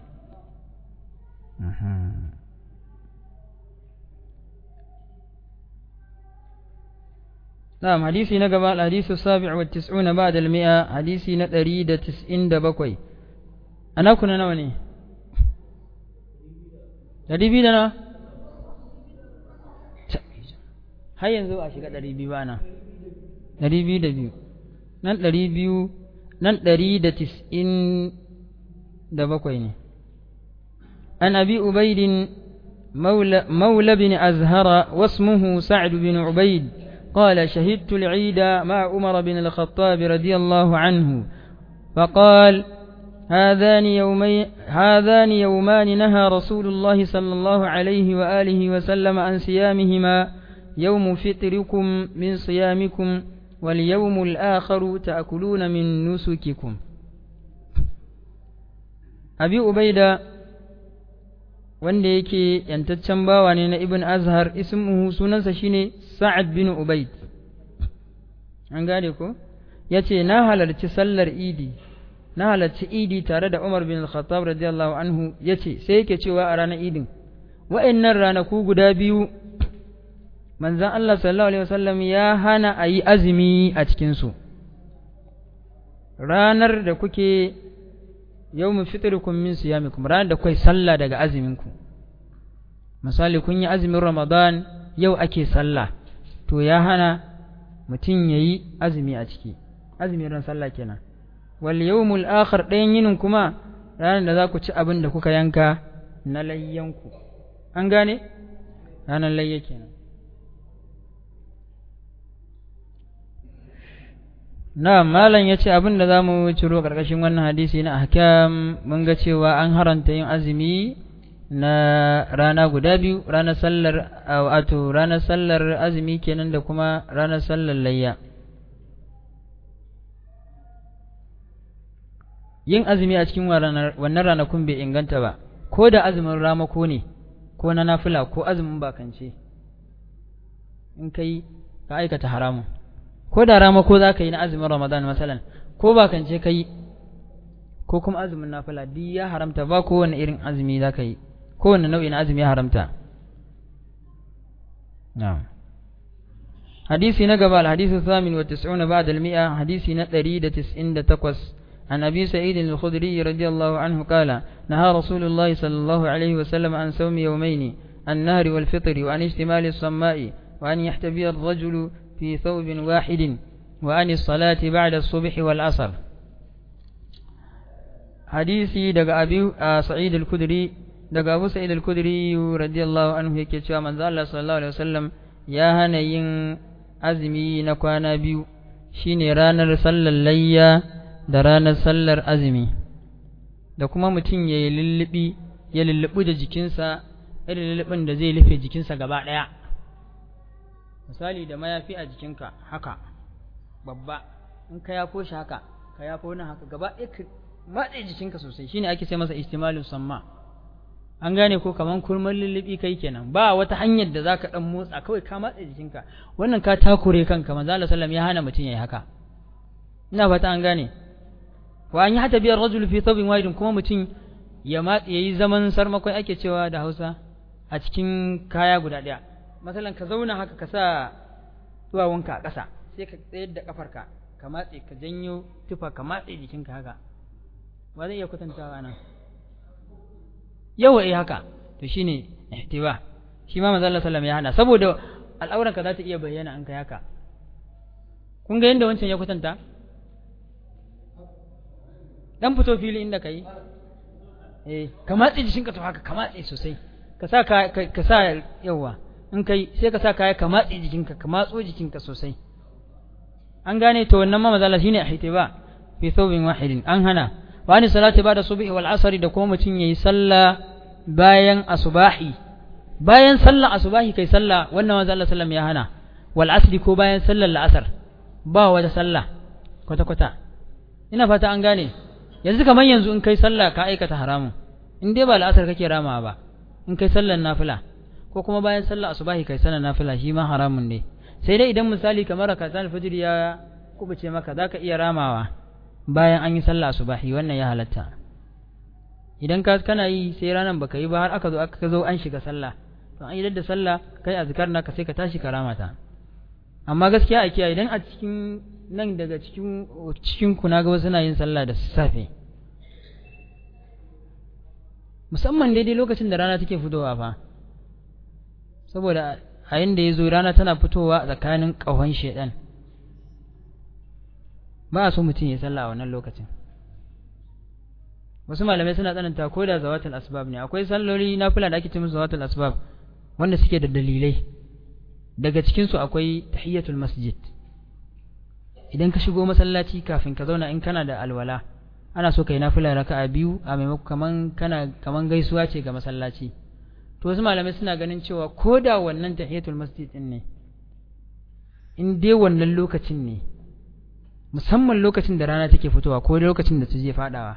نعم حديثي نقبل الحديث السابع والتسعون بعد المئة حديثي نتريد تسعين دبكوي أنا كنا نواني dari biyu da na har yanzu a shiga ɗari biyu ba na ɗari biyu da biyu nan ɗari biyu nan ɗari da tis'in da bakwai ne an abi ubaidin مولى بن أزهر واسمه سعد بن عبيد قال شهدت العيد مع عمر بن الخطاب رضي الله عنه فقال هذان يومي هذان يومان نهى رسول الله صلى الله عليه وآله وسلم عن صيامهما يوم فطركم من صيامكم واليوم الآخر تأكلون من نسككم أبي أبيدة wanda yake yantaccen bawa ne na ibn azhar ismuhu sunansa shine sa'ad bin ubaid an gane ko yace na halarci sallar idi na halarci idi tare da umar bin al-khattab radiyallahu anhu yace sai yake cewa a ranar idin wa'annan ranaku guda biyu manzon Allah sallallahu alaihi wasallam ya hana a yi azumi a cikin su ranar da kuke yawmin fitrikum min siyamikum ranar da kai sallah daga aziminku misali kun yi azumin ramadan yau ake sallah to ya hana mutum ya yi azumi a ciki azumin ran sallah kenan wal yawmul akhar ɗayan yinin kuma ranar da za ku ci abin da kuka yanka na layyanku an gane ranar layya kenan na malam ya ce abin da za mu ciro ƙarƙashin wannan hadisi na ahkam mun ga cewa an haranta yin azumi na rana guda biyu ranar sallar wato ranar sallar azumi kenan da kuma ranar sallar layya yin azumi a cikin wannan ranakun bai inganta ba ko da azumin ramako ne ko na nafila ko azumin bakance in kai ka aikata haramun ko da rama ko za ka yi na azumin ramadan masalan ko ba kan ce ka yi ko kuma azumin nafila duk ya haramta ba kowane irin azumi za ka yi kowane nau'i na azumi ya haramta hadisi na gaba alhadisu samin wa tis'una ba'da al-mi'a hadisi na 198 عن أبي سعيد الخدري رضي الله عنه قال نهى رسول الله صلى الله عليه وسلم عن صوم يومين النهر والفطر وعن اشتمال الصماء وأن يحتبي الرجل في ثوب واحد وعن الصلاة بعد الصبح والعصر حديثي دق أبي سعيد الكدري دق أبو سعيد الكدري رضي الله عنه يكي cewa manzo Allah sallallahu alaihi wasallam ya hana yin azumi na kwana biyu shine ranar sallar layya da ranar sallar azumi da kuma mutum ya yi lullubi ya lullubi da jikinsa irin lullubin da zai rufe jikinsa gaba ɗaya misali da mayafi a jikinka haka babba in ka yafo shi haka ka yafo nan haka gaba ɗaya ka matse jikinka sosai shine ake sai masa istimalin samma an gane ko kaman kurman lullubi kai kenan ba wata hanyar da zaka dan motsa kawai ka matse jikinka wannan ka takure kanka manzo Allah sallam ya hana mutum yayi haka ina fata an gane wa an yi hata biyar rajul fi thawbin wahidin kuma mutum ya matse yayi zaman sarmakwai ake cewa da Hausa a cikin kaya guda ɗaya masalan ka zauna haka ka sa duwawunka a ƙasa sai ka tsayar da ƙafarka ka matse ka janyo tufa ka matse jikinka haka ba zai iya kwatantawa nan yawa eh haka to shine ihtiwa shi ma manzo Allah sallallahu ya hana saboda al'auranka za ta iya bayyana an kai haka kun ga yadda wancan ya kwatanta dan fito fili inda kai eh ka matse jikinka to haka ka matse sosai ka sa ka sa yawa in kai sai ka sa kaya ka matse jikinka ka matso jikinka sosai an gane to wannan ma mazala shine ihtiba fi thawbin wahidin an hana wa ni salati ba'da subhi wal asri da kuma mutun yayi sallah bayan asubahi bayan sallar asubahi kai sallah wannan manzo Allah sallam ya hana wal asri ko bayan sallar la'asar ba wata sallah kwata kwata ina fata an gane yanzu kamar yanzu in kai sallah ka aikata haramun in dai ba la'asar kake rama ba in kai sallar nafila ko kuma bayan sallar asubahi kai sallar nafila shi ma haramun ne sai dai idan misali kamar rakatan fajr ya kubuce maka zaka iya ramawa bayan an yi sallar asubahi wannan ya halatta idan ka kana yi sai ranan baka yi ba har aka zo aka zo an shiga sallah to an yi da sallah kai azkar naka sai ka tashi karamata amma gaskiya a kiyaye idan a cikin nan daga cikin cikin ku naga wasu na yin sallah da safe musamman daidai lokacin da rana take fitowa fa saboda a yanda ya zo rana tana fitowa a tsakanin ƙahon shaidan ba a so mutum ya sallah a wannan lokacin wasu malamai suna tsananta ko da zawatul asbab ne akwai salloli na fula da ake ce musu zawatul asbab wanda suke da dalilai daga cikin su akwai tahiyatul masjid idan ka shigo masallaci kafin ka zauna in kana da alwala ana so kai nafila raka'a biyu a maimakon kaman kana kaman gaisuwa ce ga masallaci to wasu malamai suna ganin cewa ko da wannan tahiyatul masjid din ne in dai wannan lokacin ne musamman lokacin da rana take fitowa ko lokacin da ta je fadawa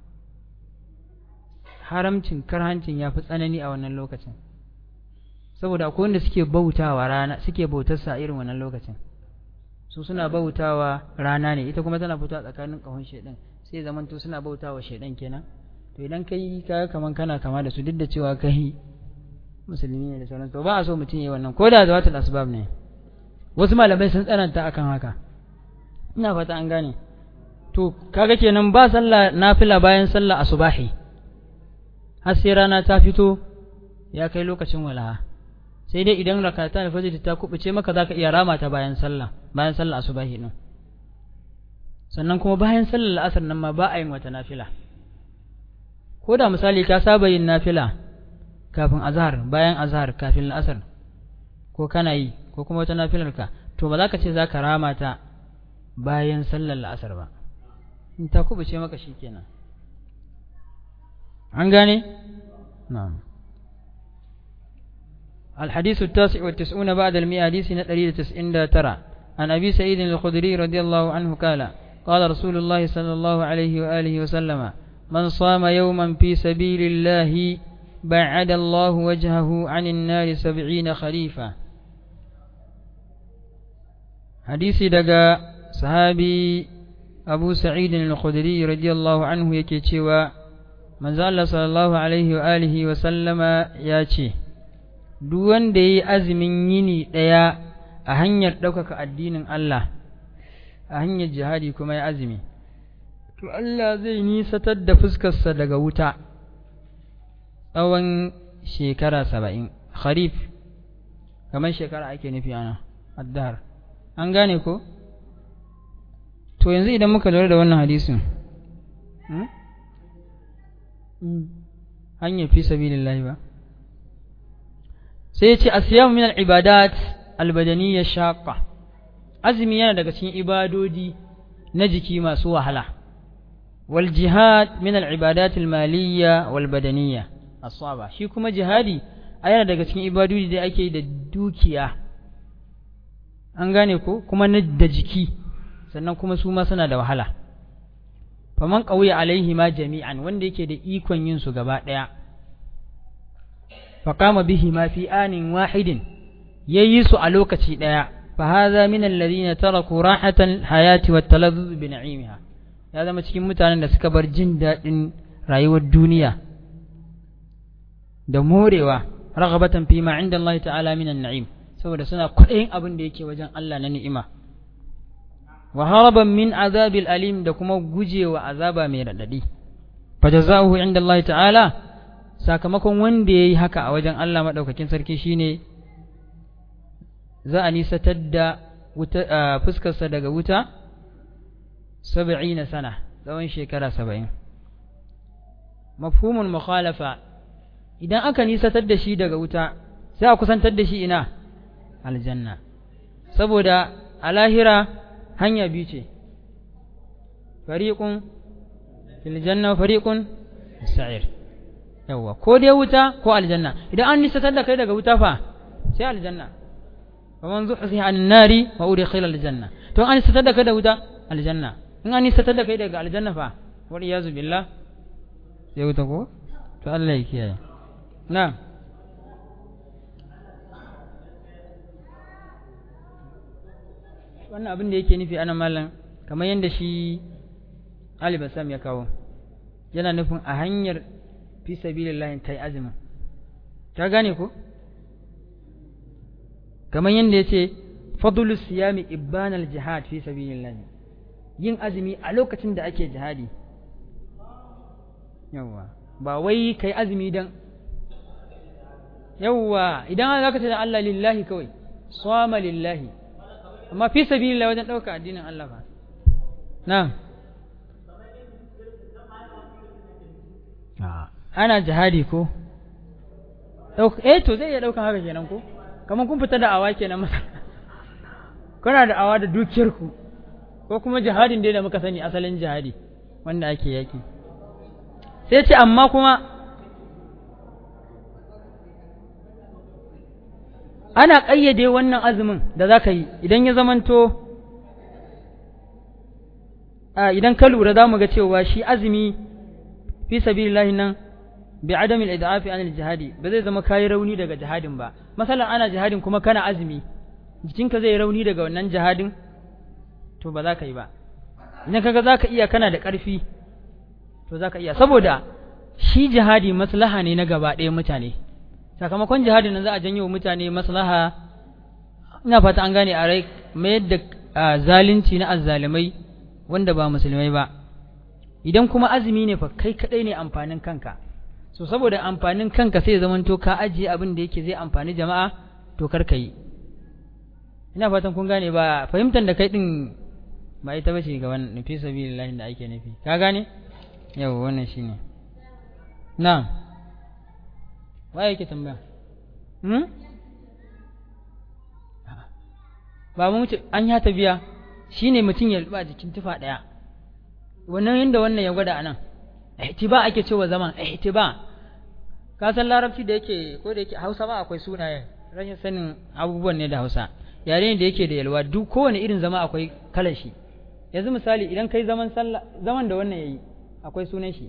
haramcin karhancin ya fi tsanani a wannan lokacin saboda akwai wanda suke bautawa rana suke bautarsa a irin wannan lokacin su suna bautawa rana ne ita kuma tana fitowa tsakanin kahon shedan sai zamanto suna bautawa shedan kenan to idan kai ka kaman kana kama da su duk da cewa kai musulmi ne da sauran to ba a so mutum yi wannan ko da zawatul asbab ne wasu malamai sun tsananta akan haka ina fata an gane to kaga kenan ba sallah nafila bayan sallah asubahi har sai rana ta fito ya kai lokacin walaha sai dai idan rakata da fajr ta kubuce maka zaka iya rama ta bayan sallah bayan sallah asubahi din sannan kuma bayan sallar la'asar nan ma ba a yin wata nafila ko da misali ka saba yin nafila kafin azhar bayan azhar kafin la'asar ko kana yi ko kuma wata nafilar ka to ba za ka ce za ka rama ta bayan sallar la'asar ba in ta kubuce maka shikenan an gane na'am الحديث التاسع والتسعون بعد المئة حديث نتري تسعين ترى عن أبي سعيد الخدري رضي الله عنه قال قال رسول الله صلى الله عليه وآله وسلم من صام يوما في سبيل الله بعد الله وجهه عن النار سبعين خليفة حديث دقا صحابي أبو سعيد الخدري رضي الله عنه يكي من زال صلى الله عليه وآله وسلم ياتي duk wanda ya yi azumin yini ɗaya a hanyar ɗaukaka addinin Allah a hanyar jihadi kuma ya azumi to Allah zai nisatar da fuskarsa daga wuta tsawon shekara saba'in kharif kamar shekara ake nufi ana addar an gane ko to yanzu idan muka lura da wannan hadisin hanyar fi sabilillahi ba sai ya ce asiyamu min al-ibadat al-badaniyya shaqqa azumi yana daga cikin ibadodi na jiki masu wahala wal jihad min al-ibadat al-maliyya wal badaniyya asaba shi kuma jihadi a yana daga cikin ibadodi da ake da dukiya an gane ko kuma na da jiki sannan kuma su ma suna da wahala faman qawiya alaihi ma jami'an wanda yake da ikon yin su gaba daya فقام بهما في آن واحد ييس على لوكتي ديا فهذا من الذين تركوا راحة الحياة والتلذذ بنعيمها هذا ما cikin mutanen da suka bar jin daɗin rayuwar duniya da morewa raghabatan fi ma inda Allah ta'ala min an-na'im saboda suna kwaɗayin abin da yake wajen Allah na ni'ima wa haraban min azabil alim da kuma gujewa azaba mai radadi fa jazaohu inda Allah ta'ala sakamakon wanda ya yi haka a wajen Allah maɗaukakin sarki shine za a nisatar da fuskarsa daga wuta saba'i na sana tsawon shekara saba'in mafhumin mukhalafa idan aka nisatar da shi daga wuta sai a kusantar da shi ina aljanna saboda a lahira hanya biyu ce fariƙun fil janna fariƙun sa'ir yawwa ko dai wuta ko aljanna idan an nisatar da kai daga wuta fa sai aljanna fa man zuhziha an nari wa udkhila aljanna to an nisatar da kai da wuta aljanna in an nisatar da kai daga aljanna fa wa iyazu billah sai wuta ko to Allah ya kiyaye na wannan abin da yake nufi ana mallan kamar yadda shi Ali Basam ya kawo yana nufin a hanyar fi sabilillahi ta yi azumin ta gane ko kamar yadda ya ce fadulus siyami ibbanal jihad fi sabilillahi yin azumi a lokacin da ake jihadi yawwa ba wai kai azumi dan yawwa idan za ka ce da Allah lillahi kawai swama lillahi amma fi sabilillahi wajen ɗauka addinin Allah fa na'am ana jihadi ko eh to zai iya daukan haka kenan ko kamar kun fita da awa kenan masa kuna da awa da dukiyar ku ko kuma jihadin dai da muka sani asalin jihadi wanda ake yaki sai ce amma kuma ana ƙayyade wannan azumin da za ka yi idan ya zamanto idan ka lura za mu ga cewa shi azumi fi sabilillahi nan bi adamil idafi anil jihadi ba zai zama kayi rauni daga jihadin ba masalan ana jihadin kuma kana azumi jikinka zai rauni daga wannan jihadin to ba za ka yi ba idan kaga za ka iya kana da ƙarfi to za ka iya saboda shi jihadi maslaha ne na gaba ɗaya mutane sakamakon jihadin nan za a janyo mutane maslaha ina fata an gane a rai mayar da zalunci na azzalimai wanda ba musulmai ba idan kuma azumi ne fa kai kadai ne amfanin kanka so saboda amfanin kanka sai zaman to ka ajiye abin da yake zai amfani jama'a to kar ka yi ina fatan kun gane ba fahimtar da kai din ba ita bace ga wannan fi sabilillahi da ake nufi ka gane yau wannan shine na'am waye yake tambaya hmm ba mu mutu an ya tabiya shine mutum ya ruba jikin tufa daya wannan yanda wannan ya gwada anan ihtiba ake cewa zaman ihtiba ka san larabci da yake ko da yake Hausa ma akwai sunaye rashin sanin abubuwan ne da Hausa yare ne da yake da yalwa duk kowane irin zama akwai kalar shi yanzu misali idan kai zaman sallah zaman da wannan yayi akwai sunan shi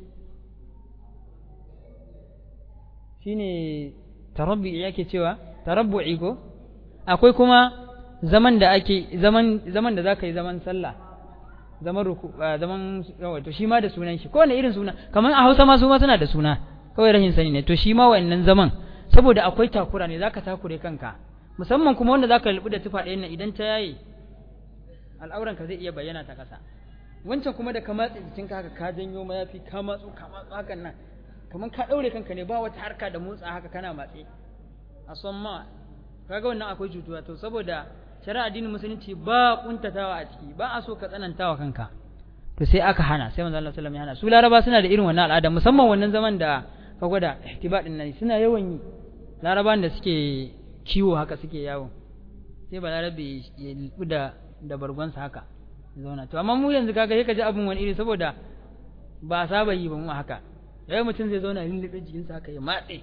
shine tarabbi yake cewa tarabbu'i ko akwai kuma zaman da ake zaman zaman da zaka yi zaman sallah zaman ruku zaman to shi ma da sunan shi kowane irin suna kamar a Hausa ma su ma suna da suna kawai rashin sani ne to shi ma wannan zaman saboda akwai takura ne zaka takure kanka musamman kuma wanda zaka lubu da tufa ɗayan nan idan ta yaye al'auranka zai iya bayyana ta ƙasa wancan kuma da ka matse jikinka haka ka janyo mayafi ka matsu ka matsu hakan nan kamar ka ɗaure kanka ne ba wata harka da motsa haka kana matse a son ma kaga wannan akwai cutuwa to saboda shari'a addinin musulunci ba kuntatawa a ciki ba a so ka tsanantawa kanka to sai aka hana sai manzo Allah sallallahu alaihi wasallam ya hana su laraba suna da irin wannan al'ada musamman wannan zaman da ka gwada ihtibadin nan suna yawan yi laraban da suke kiwo haka suke yawo sai ba larabe ya da da bargonsa haka zauna to amma mu yanzu kaga sai ka ji abin wani iri saboda ba saba yi ba mu haka yayi mutum zai zauna lullube jikinsa haka ya matse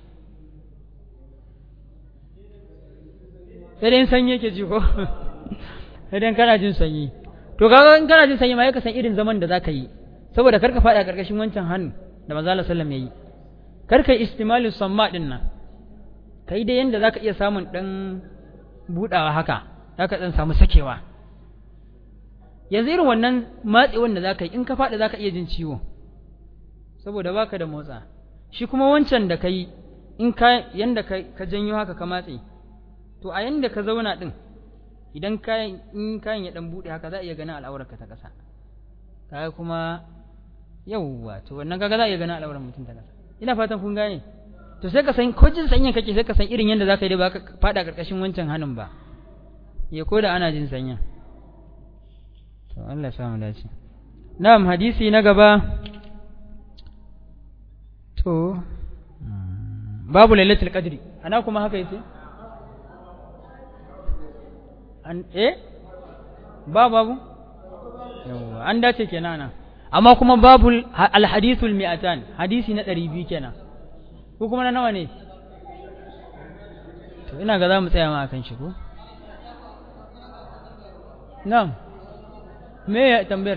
sai dai sanyi yake ji ko sai dai kana jin sanyi to kaga in kana jin sanyi ma ka san irin zaman da zaka yi saboda karka fada karkashin wancan hannu da manzo Allah sallam yayi karka istimalu samma din nan kai dai yanda zaka iya samun dan budawa haka zaka dan samu sakewa yanzu irin wannan matsi wanda zaka yi in ka fada zaka iya jin ciwo saboda baka da motsa shi kuma wancan da kai in ka yanda ka janyo haka ka matse to a yanda ka zauna din idan kayan in kayan ya dan bude haka za a iya ganin al'aurarka ta kasa kaga kuma yawwa to wannan kaga za a iya ganin al'aurar mutum ta kasa ina fatan kun gane to sai ka san ko jin sanyin kake sai ka san irin yanda zaka yi da ba ka fada karkashin wancan hannun ba ya koda ana jin sanyin to Allah ya samu dace na'am hadisi na gaba to babu lailatul qadri ana kuma haka yace an eh ba babu yawa an dace kenan nan amma kuma babu alhadithul mi'atan hadisi na 200 kenan ko kuma na nawa ne to ina ga za mu tsaya ma akan shi ko na'am me ya tambayar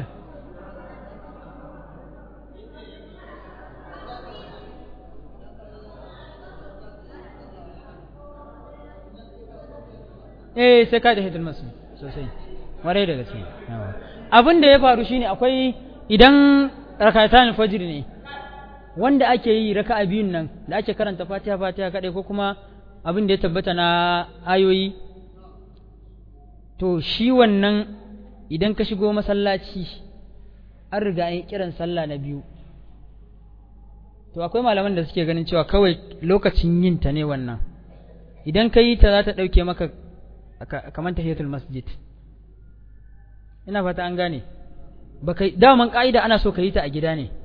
eh sai ka da hidil masu sosai warai da gaske abin da ya faru shine akwai idan rakatan fajr ne wanda ake yi raka'a biyun nan da ake karanta fatiha fatiha kadai ko kuma abin da ya tabbata na ayoyi to shi wannan idan ka shigo masallaci an riga an yi kiran sallah na biyu to akwai malaman da suke ganin cewa kawai lokacin yin ta ne wannan idan ka yi ta za ta ɗauke maka kamar tahiyatul masjid ina fata an gane baka daman ka'ida ana so ka yi ta a gida ne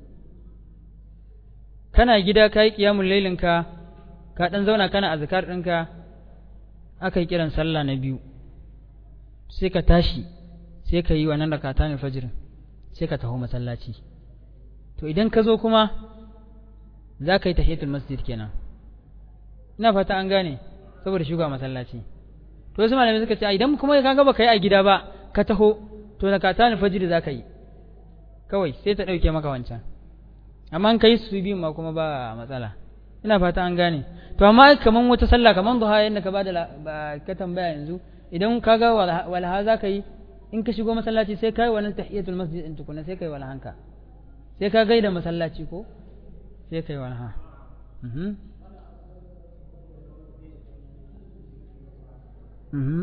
kana gida ka yi qiyamul lailin ka ka dan zauna kana azkar ɗinka aka yi kiran sallah na biyu sai ka tashi sai ka yi wannan rakatan fajr sai ka taho masallaci to idan ka zo kuma za ka yi tahiyatul masjid kenan ina fata an gane saboda shuga masallaci to wasu malamai suka ce idan kuma ka ga baka yi a gida ba ka taho to na ka tani fajiri za ka yi kawai sai ta ɗauke maka wancan amma ka yi su biyu ma kuma ba matsala ina fata an gane to amma kaman wata sallah kaman duha yadda ka bada ka tambaya yanzu idan ka ga walaha za ka yi in ka shigo masallaci sai ka yi wannan tahiyatul masjid din tukuna sai ka yi walahanka sai ka gaida masallaci ko sai ka yi walaha mhm mhm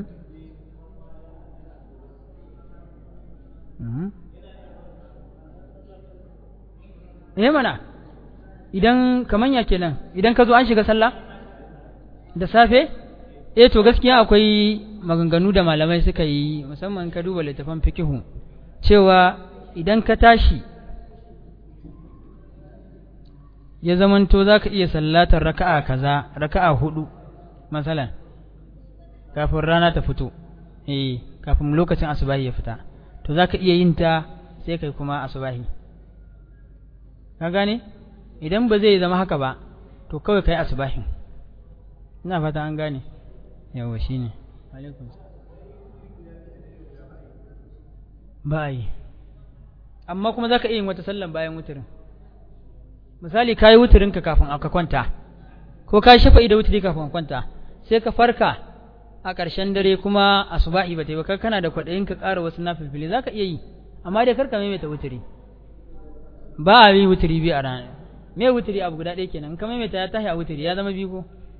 mhm eh mana idan kaman ya kenan idan ka zo an shiga sallah da safe eh to gaskiya akwai maganganu da malamai suka yi musamman ka duba littafan fikihu cewa idan ka tashi ya zamanto za ka iya sallatar raka'a kaza raka'a hudu masalan kafin rana ta fito eh kafin lokacin asubahi ya fita to za ka iya yin ta sai kai kuma asubahi ka gane idan ba zai zama haka ba to kawai kai asubahin ina fata an gane yawa shine alaikum ba yi amma kuma za ka iya yin wata sallan bayan wuturin misali ka yi wuturinka kafin ka kwanta ko ka shafa'i da wuturi kafin kwanta sai ka farka a ƙarshen dare kuma asubahi ba ta yi ba kai kana da kwaɗayin ka ƙara wasu nafilfili za ka iya yi amma dai karka maimaita wuturi ba a yi wuturi biyu a rana me wuturi abu guda ɗaya kenan ka maimaita ya tashi a wuturi ya zama biyu ko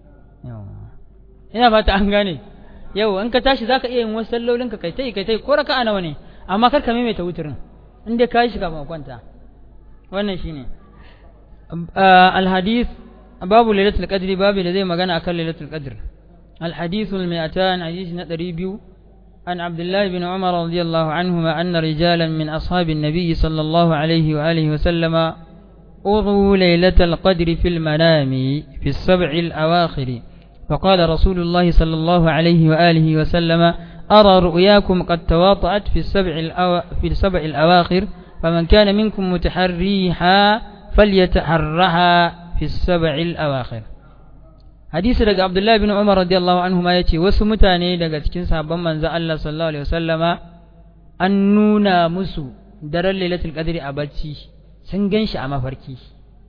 ina fata an gane yau in ka tashi za ka iya yin wasu sallolin ka kai tai kai tai ko raka'a nawa ne amma karka maimaita wuturin in dai ka yi shi kafin kwanta wannan shine الحديث باب ليلة القدر باب الذي مغنى أكل ليلة القدر الحديث المئتان حديث ندريبيو عن عبد الله بن عمر رضي الله عنهما أن رجالا من أصحاب النبي صلى الله عليه وآله وسلم أروا ليلة القدر في المنام في السبع الأواخر فقال رسول الله صلى الله عليه وآله وسلم أرى رؤياكم قد تواطأت في السبع, الأو... في السبع الأواخر فمن كان منكم متحريها فليتحرها في السبع الأواخر hadisi daga Abdullahi bin Umar radiyallahu anhu ma yace wasu mutane daga cikin sahabban manzo Allah sallallahu alaihi wasallama an nuna musu daren Lailatul Qadri a bacci sun ganshi a mafarki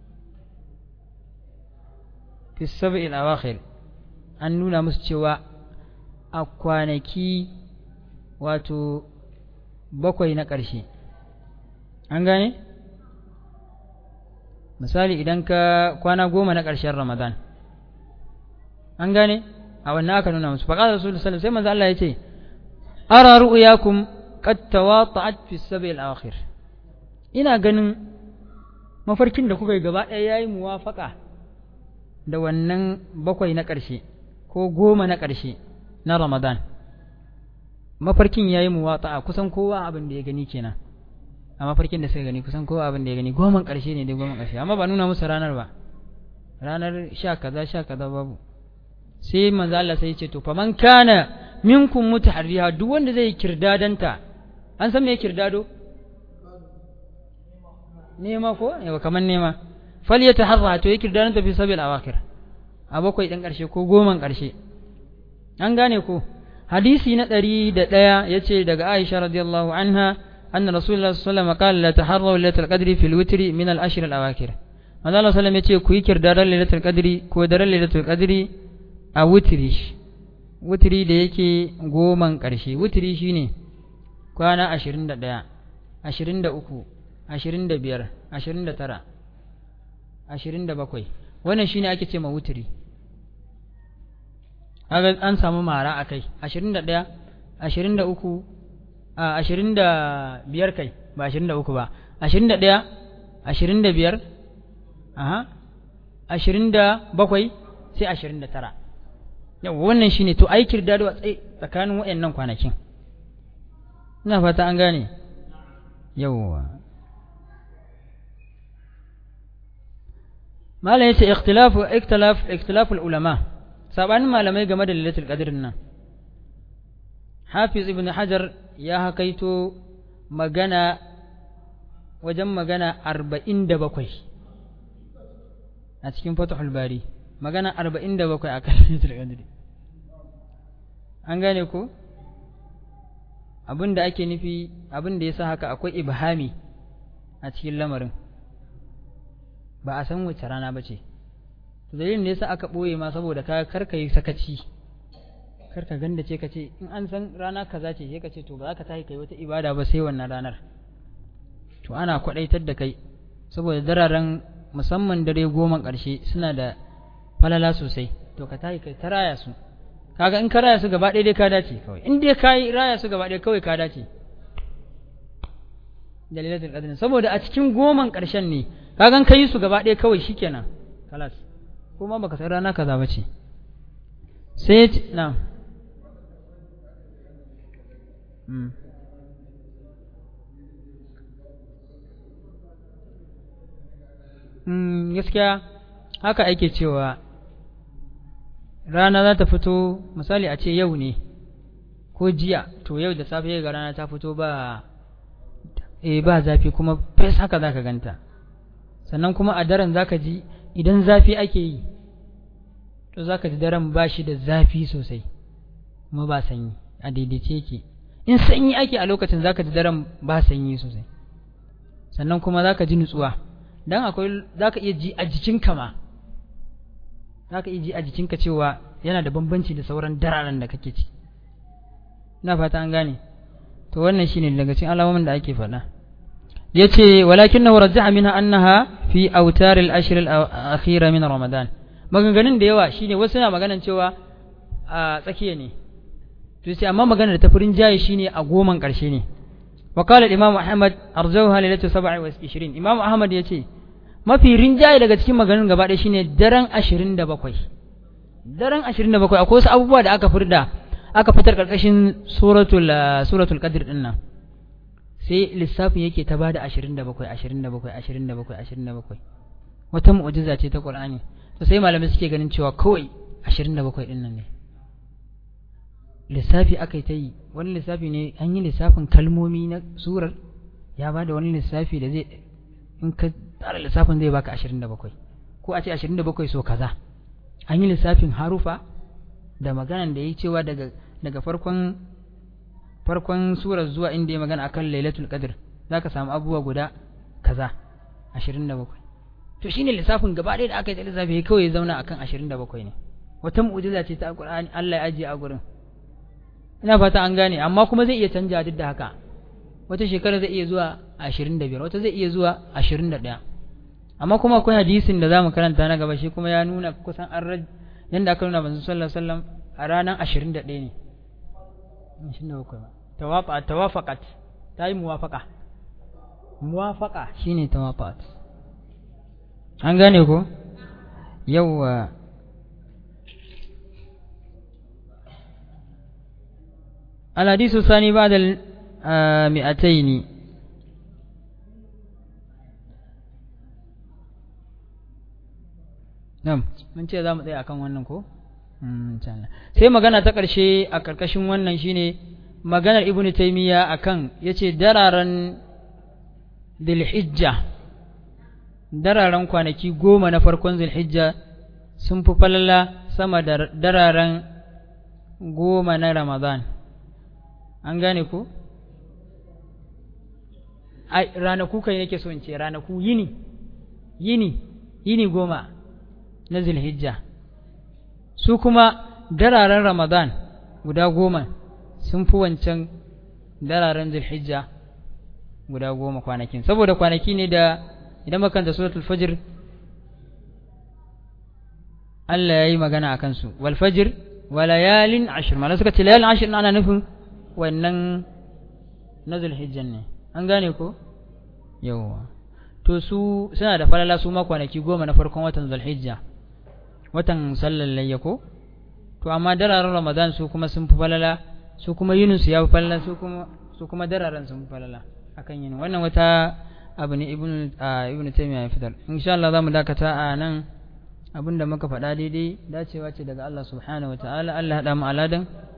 fi sab'il awakhir an nuna musu cewa a kwanaki wato bakwai na ƙarshe an gane misali idan ka kwana goma na ƙarshen ramadan an gane a wannan aka nuna musu faƙa rasulullah sallallahu sai manzo Allah ya ce ara ru'yakum qad tawata'at fi sabil akhir ina ganin mafarkin da kuka yi gaba ɗaya yayi muwafaqa da wannan bakwai na ƙarshe ko goma na ƙarshe na ramadan mafarkin yayi muwata'a kusan kowa abin da ya gani kenan a mafarkin da suka gani kusan kowa abin da ya gani goman ƙarshe ne dai goman ƙarshe amma ba nuna musu ranar ba ranar sha kaza sha kaza babu sai manzo Allah sai ya ce to faman kana minkum mutaharriha duk wanda zai kirdadanta an san me kirdado nema ko yawa kaman nema fal yataharra to ya kirdadanta fi sabil awakhir a bakwai din ƙarshe ko goman ƙarshe an gane ko hadisi na ɗari da ɗaya ya ce daga Aisha radiyallahu anha أن رسول الله صلى الله عليه وسلم قال لا تحروا ليلة القدر في الوتر من الأشهر الأواخر manzo Allah sallallahu alaihi wasallam yace ku yi kirdaran lailatul qadri ko daren lailatul qadri a wutri wutri da yake goman karshe wutri shine kwana 21 23 25 29 27 wannan shine ake ce ma wutri kaga an samu mara akai 21 23 a 25 kai ba 23 ba 21 25 aha ashirin da bakwai sai ashirin da tara yau wannan shine to ai kirdado a tsaye tsakanin waɗannan kwanakin ina fata an gane yawwa malam yace ikhtilafu ikhtilaf ikhtilaf ulama sabanin malamai game da lailatul qadr nan hafiz ibn hajar ya hakaito magana wajen magana arba'in da bakwai a cikin fatahul bari magana arba'in da bakwai a kan lailatul qadri an gane ko abin da ake nufi abin da ya sa haka akwai ibhami a cikin lamarin ba a san wace rana ba ce dalilin da yasa aka ɓoye ma saboda ka karka yi sakaci karka ganda ce ka ce in an san rana kaza ce sai ka ce to ba za ka tashi kai wata ibada ba sai wannan ranar to ana kwaɗaitar da kai saboda dararen musamman dare goma ƙarshe suna da falala sosai to ka tashi kai ta raya su kaga in ka raya su gaba ɗaya dai ka dace kawai in dai ka yi raya su gaba ɗaya kawai ka dace dalilatul qadr saboda a cikin goman ƙarshen ne kagan ka yi su gaba ɗaya kawai shikenan kalas kuma baka san rana kaza bace sai na mm. mm, gaskiya haka ake cewa rana za ta fito misali a ce yau ne ko jiya to yau da safe ga rana ta fito ba e ba zafi kuma fes haka za ka ganta sannan kuma a daren za ka ji idan zafi ake yi to za ka ji daren ba shi da zafi sosai kuma ba sanyi a daidaice yake in sanyi ake a lokacin za ka ji daren ba sanyi sosai sannan kuma za ka ji nutsuwa don akwai za ka iya ji a jikinka ma za ka iya ji a jikinka cewa yana da bambanci da sauran dararen da kake ci ina fata an gane to wannan shine daga cikin alamomin da ake faɗa yace walakinahu rajjaha minha annaha fi awtar al-ashr al-akhira min ramadan maganganun da yawa shine wasu na maganan cewa a tsakiya ne to sai amma maganar da ta furin jayi shine a goman karshe ne wa qala imam ahmad arjawha lailatu 27 imam ahmad yace mafi rinjaye daga cikin maganganun gaba ɗaya shine daren 27 daren 27 akwai wasu abubuwa da aka furda aka fitar karkashin suratul suratul qadr din nan sai lissafin yake ta bada 27 27 27 27 wata mu'jiza ce ta Qur'ani to sai malamai suke ganin cewa kawai 27 din nan ne lissafi aka yi ta yi wani lissafi ne an yi lissafin kalmomi na surar ya bada wani lissafi da zai in ka tsara lissafin zai baka 27 ko a ce 27 so kaza an yi lissafin harufa da maganan da ya cewa daga daga farkon farkon surar zuwa inda ya magana akan lailatul qadr zaka samu abubuwa guda kaza 27 to shine lissafin gaba ɗaya da aka yi lissafi kawai ya zauna akan 27 ne wata mu'jiza ce ta alqur'ani Allah ya ajiye a gurin ina fata an gane amma kuma zai iya canja duk da haka wata shekara zai iya zuwa 25 wata zai iya zuwa 21 amma kuma akwai hadisin da zamu karanta na gaba shi kuma ya nuna kusan an yanda aka nuna manzon sallallahu alaihi wasallam a ranar 21 ne 27 tawafa tawafaqat ta yi muwafaqa muwafaqa shine tawafaqat an gane ko yawa الحديث الثاني بعد المئتين Nam, mun ce za mu tsaya akan wannan ko? Sai magana ta ƙarshe a ƙarƙashin wannan shine maganar Ibn Taymiyyah akan yace dararen Dhulhijja dararen kwanaki goma na farkon Dhulhijja sun fi falala sama da dararen goma na Ramadan. An gane ko? Ai, ranaku kai nake so in ce ranaku yini, yini, yini goma. na zilhijja su kuma dararen ramadan guda goma sun fi wancan dararen zilhijja guda goma kwanakin saboda kwanaki ne da idan makanta suratul fajr Allah ya yi magana a kansu wal fajr wa layalin ashir mana suka ce layalin ashir ana nufin wannan na zulhijjan ne an gane ko yawwa to su suna da falala su ma kwanaki goma na farkon watan zulhijja watan sallar layya ko to amma dararen ramadan su kuma sun fi falala su kuma yinin su ya fi falala su kuma su kuma dararen sun fi falala akan yinin wannan wata abu ne ibn ibn taymiya ya fitar insha Allah zamu dakata a nan abinda muka faɗa daidai dacewa ce daga Allah subhanahu wataala Allah ya hada mu aladan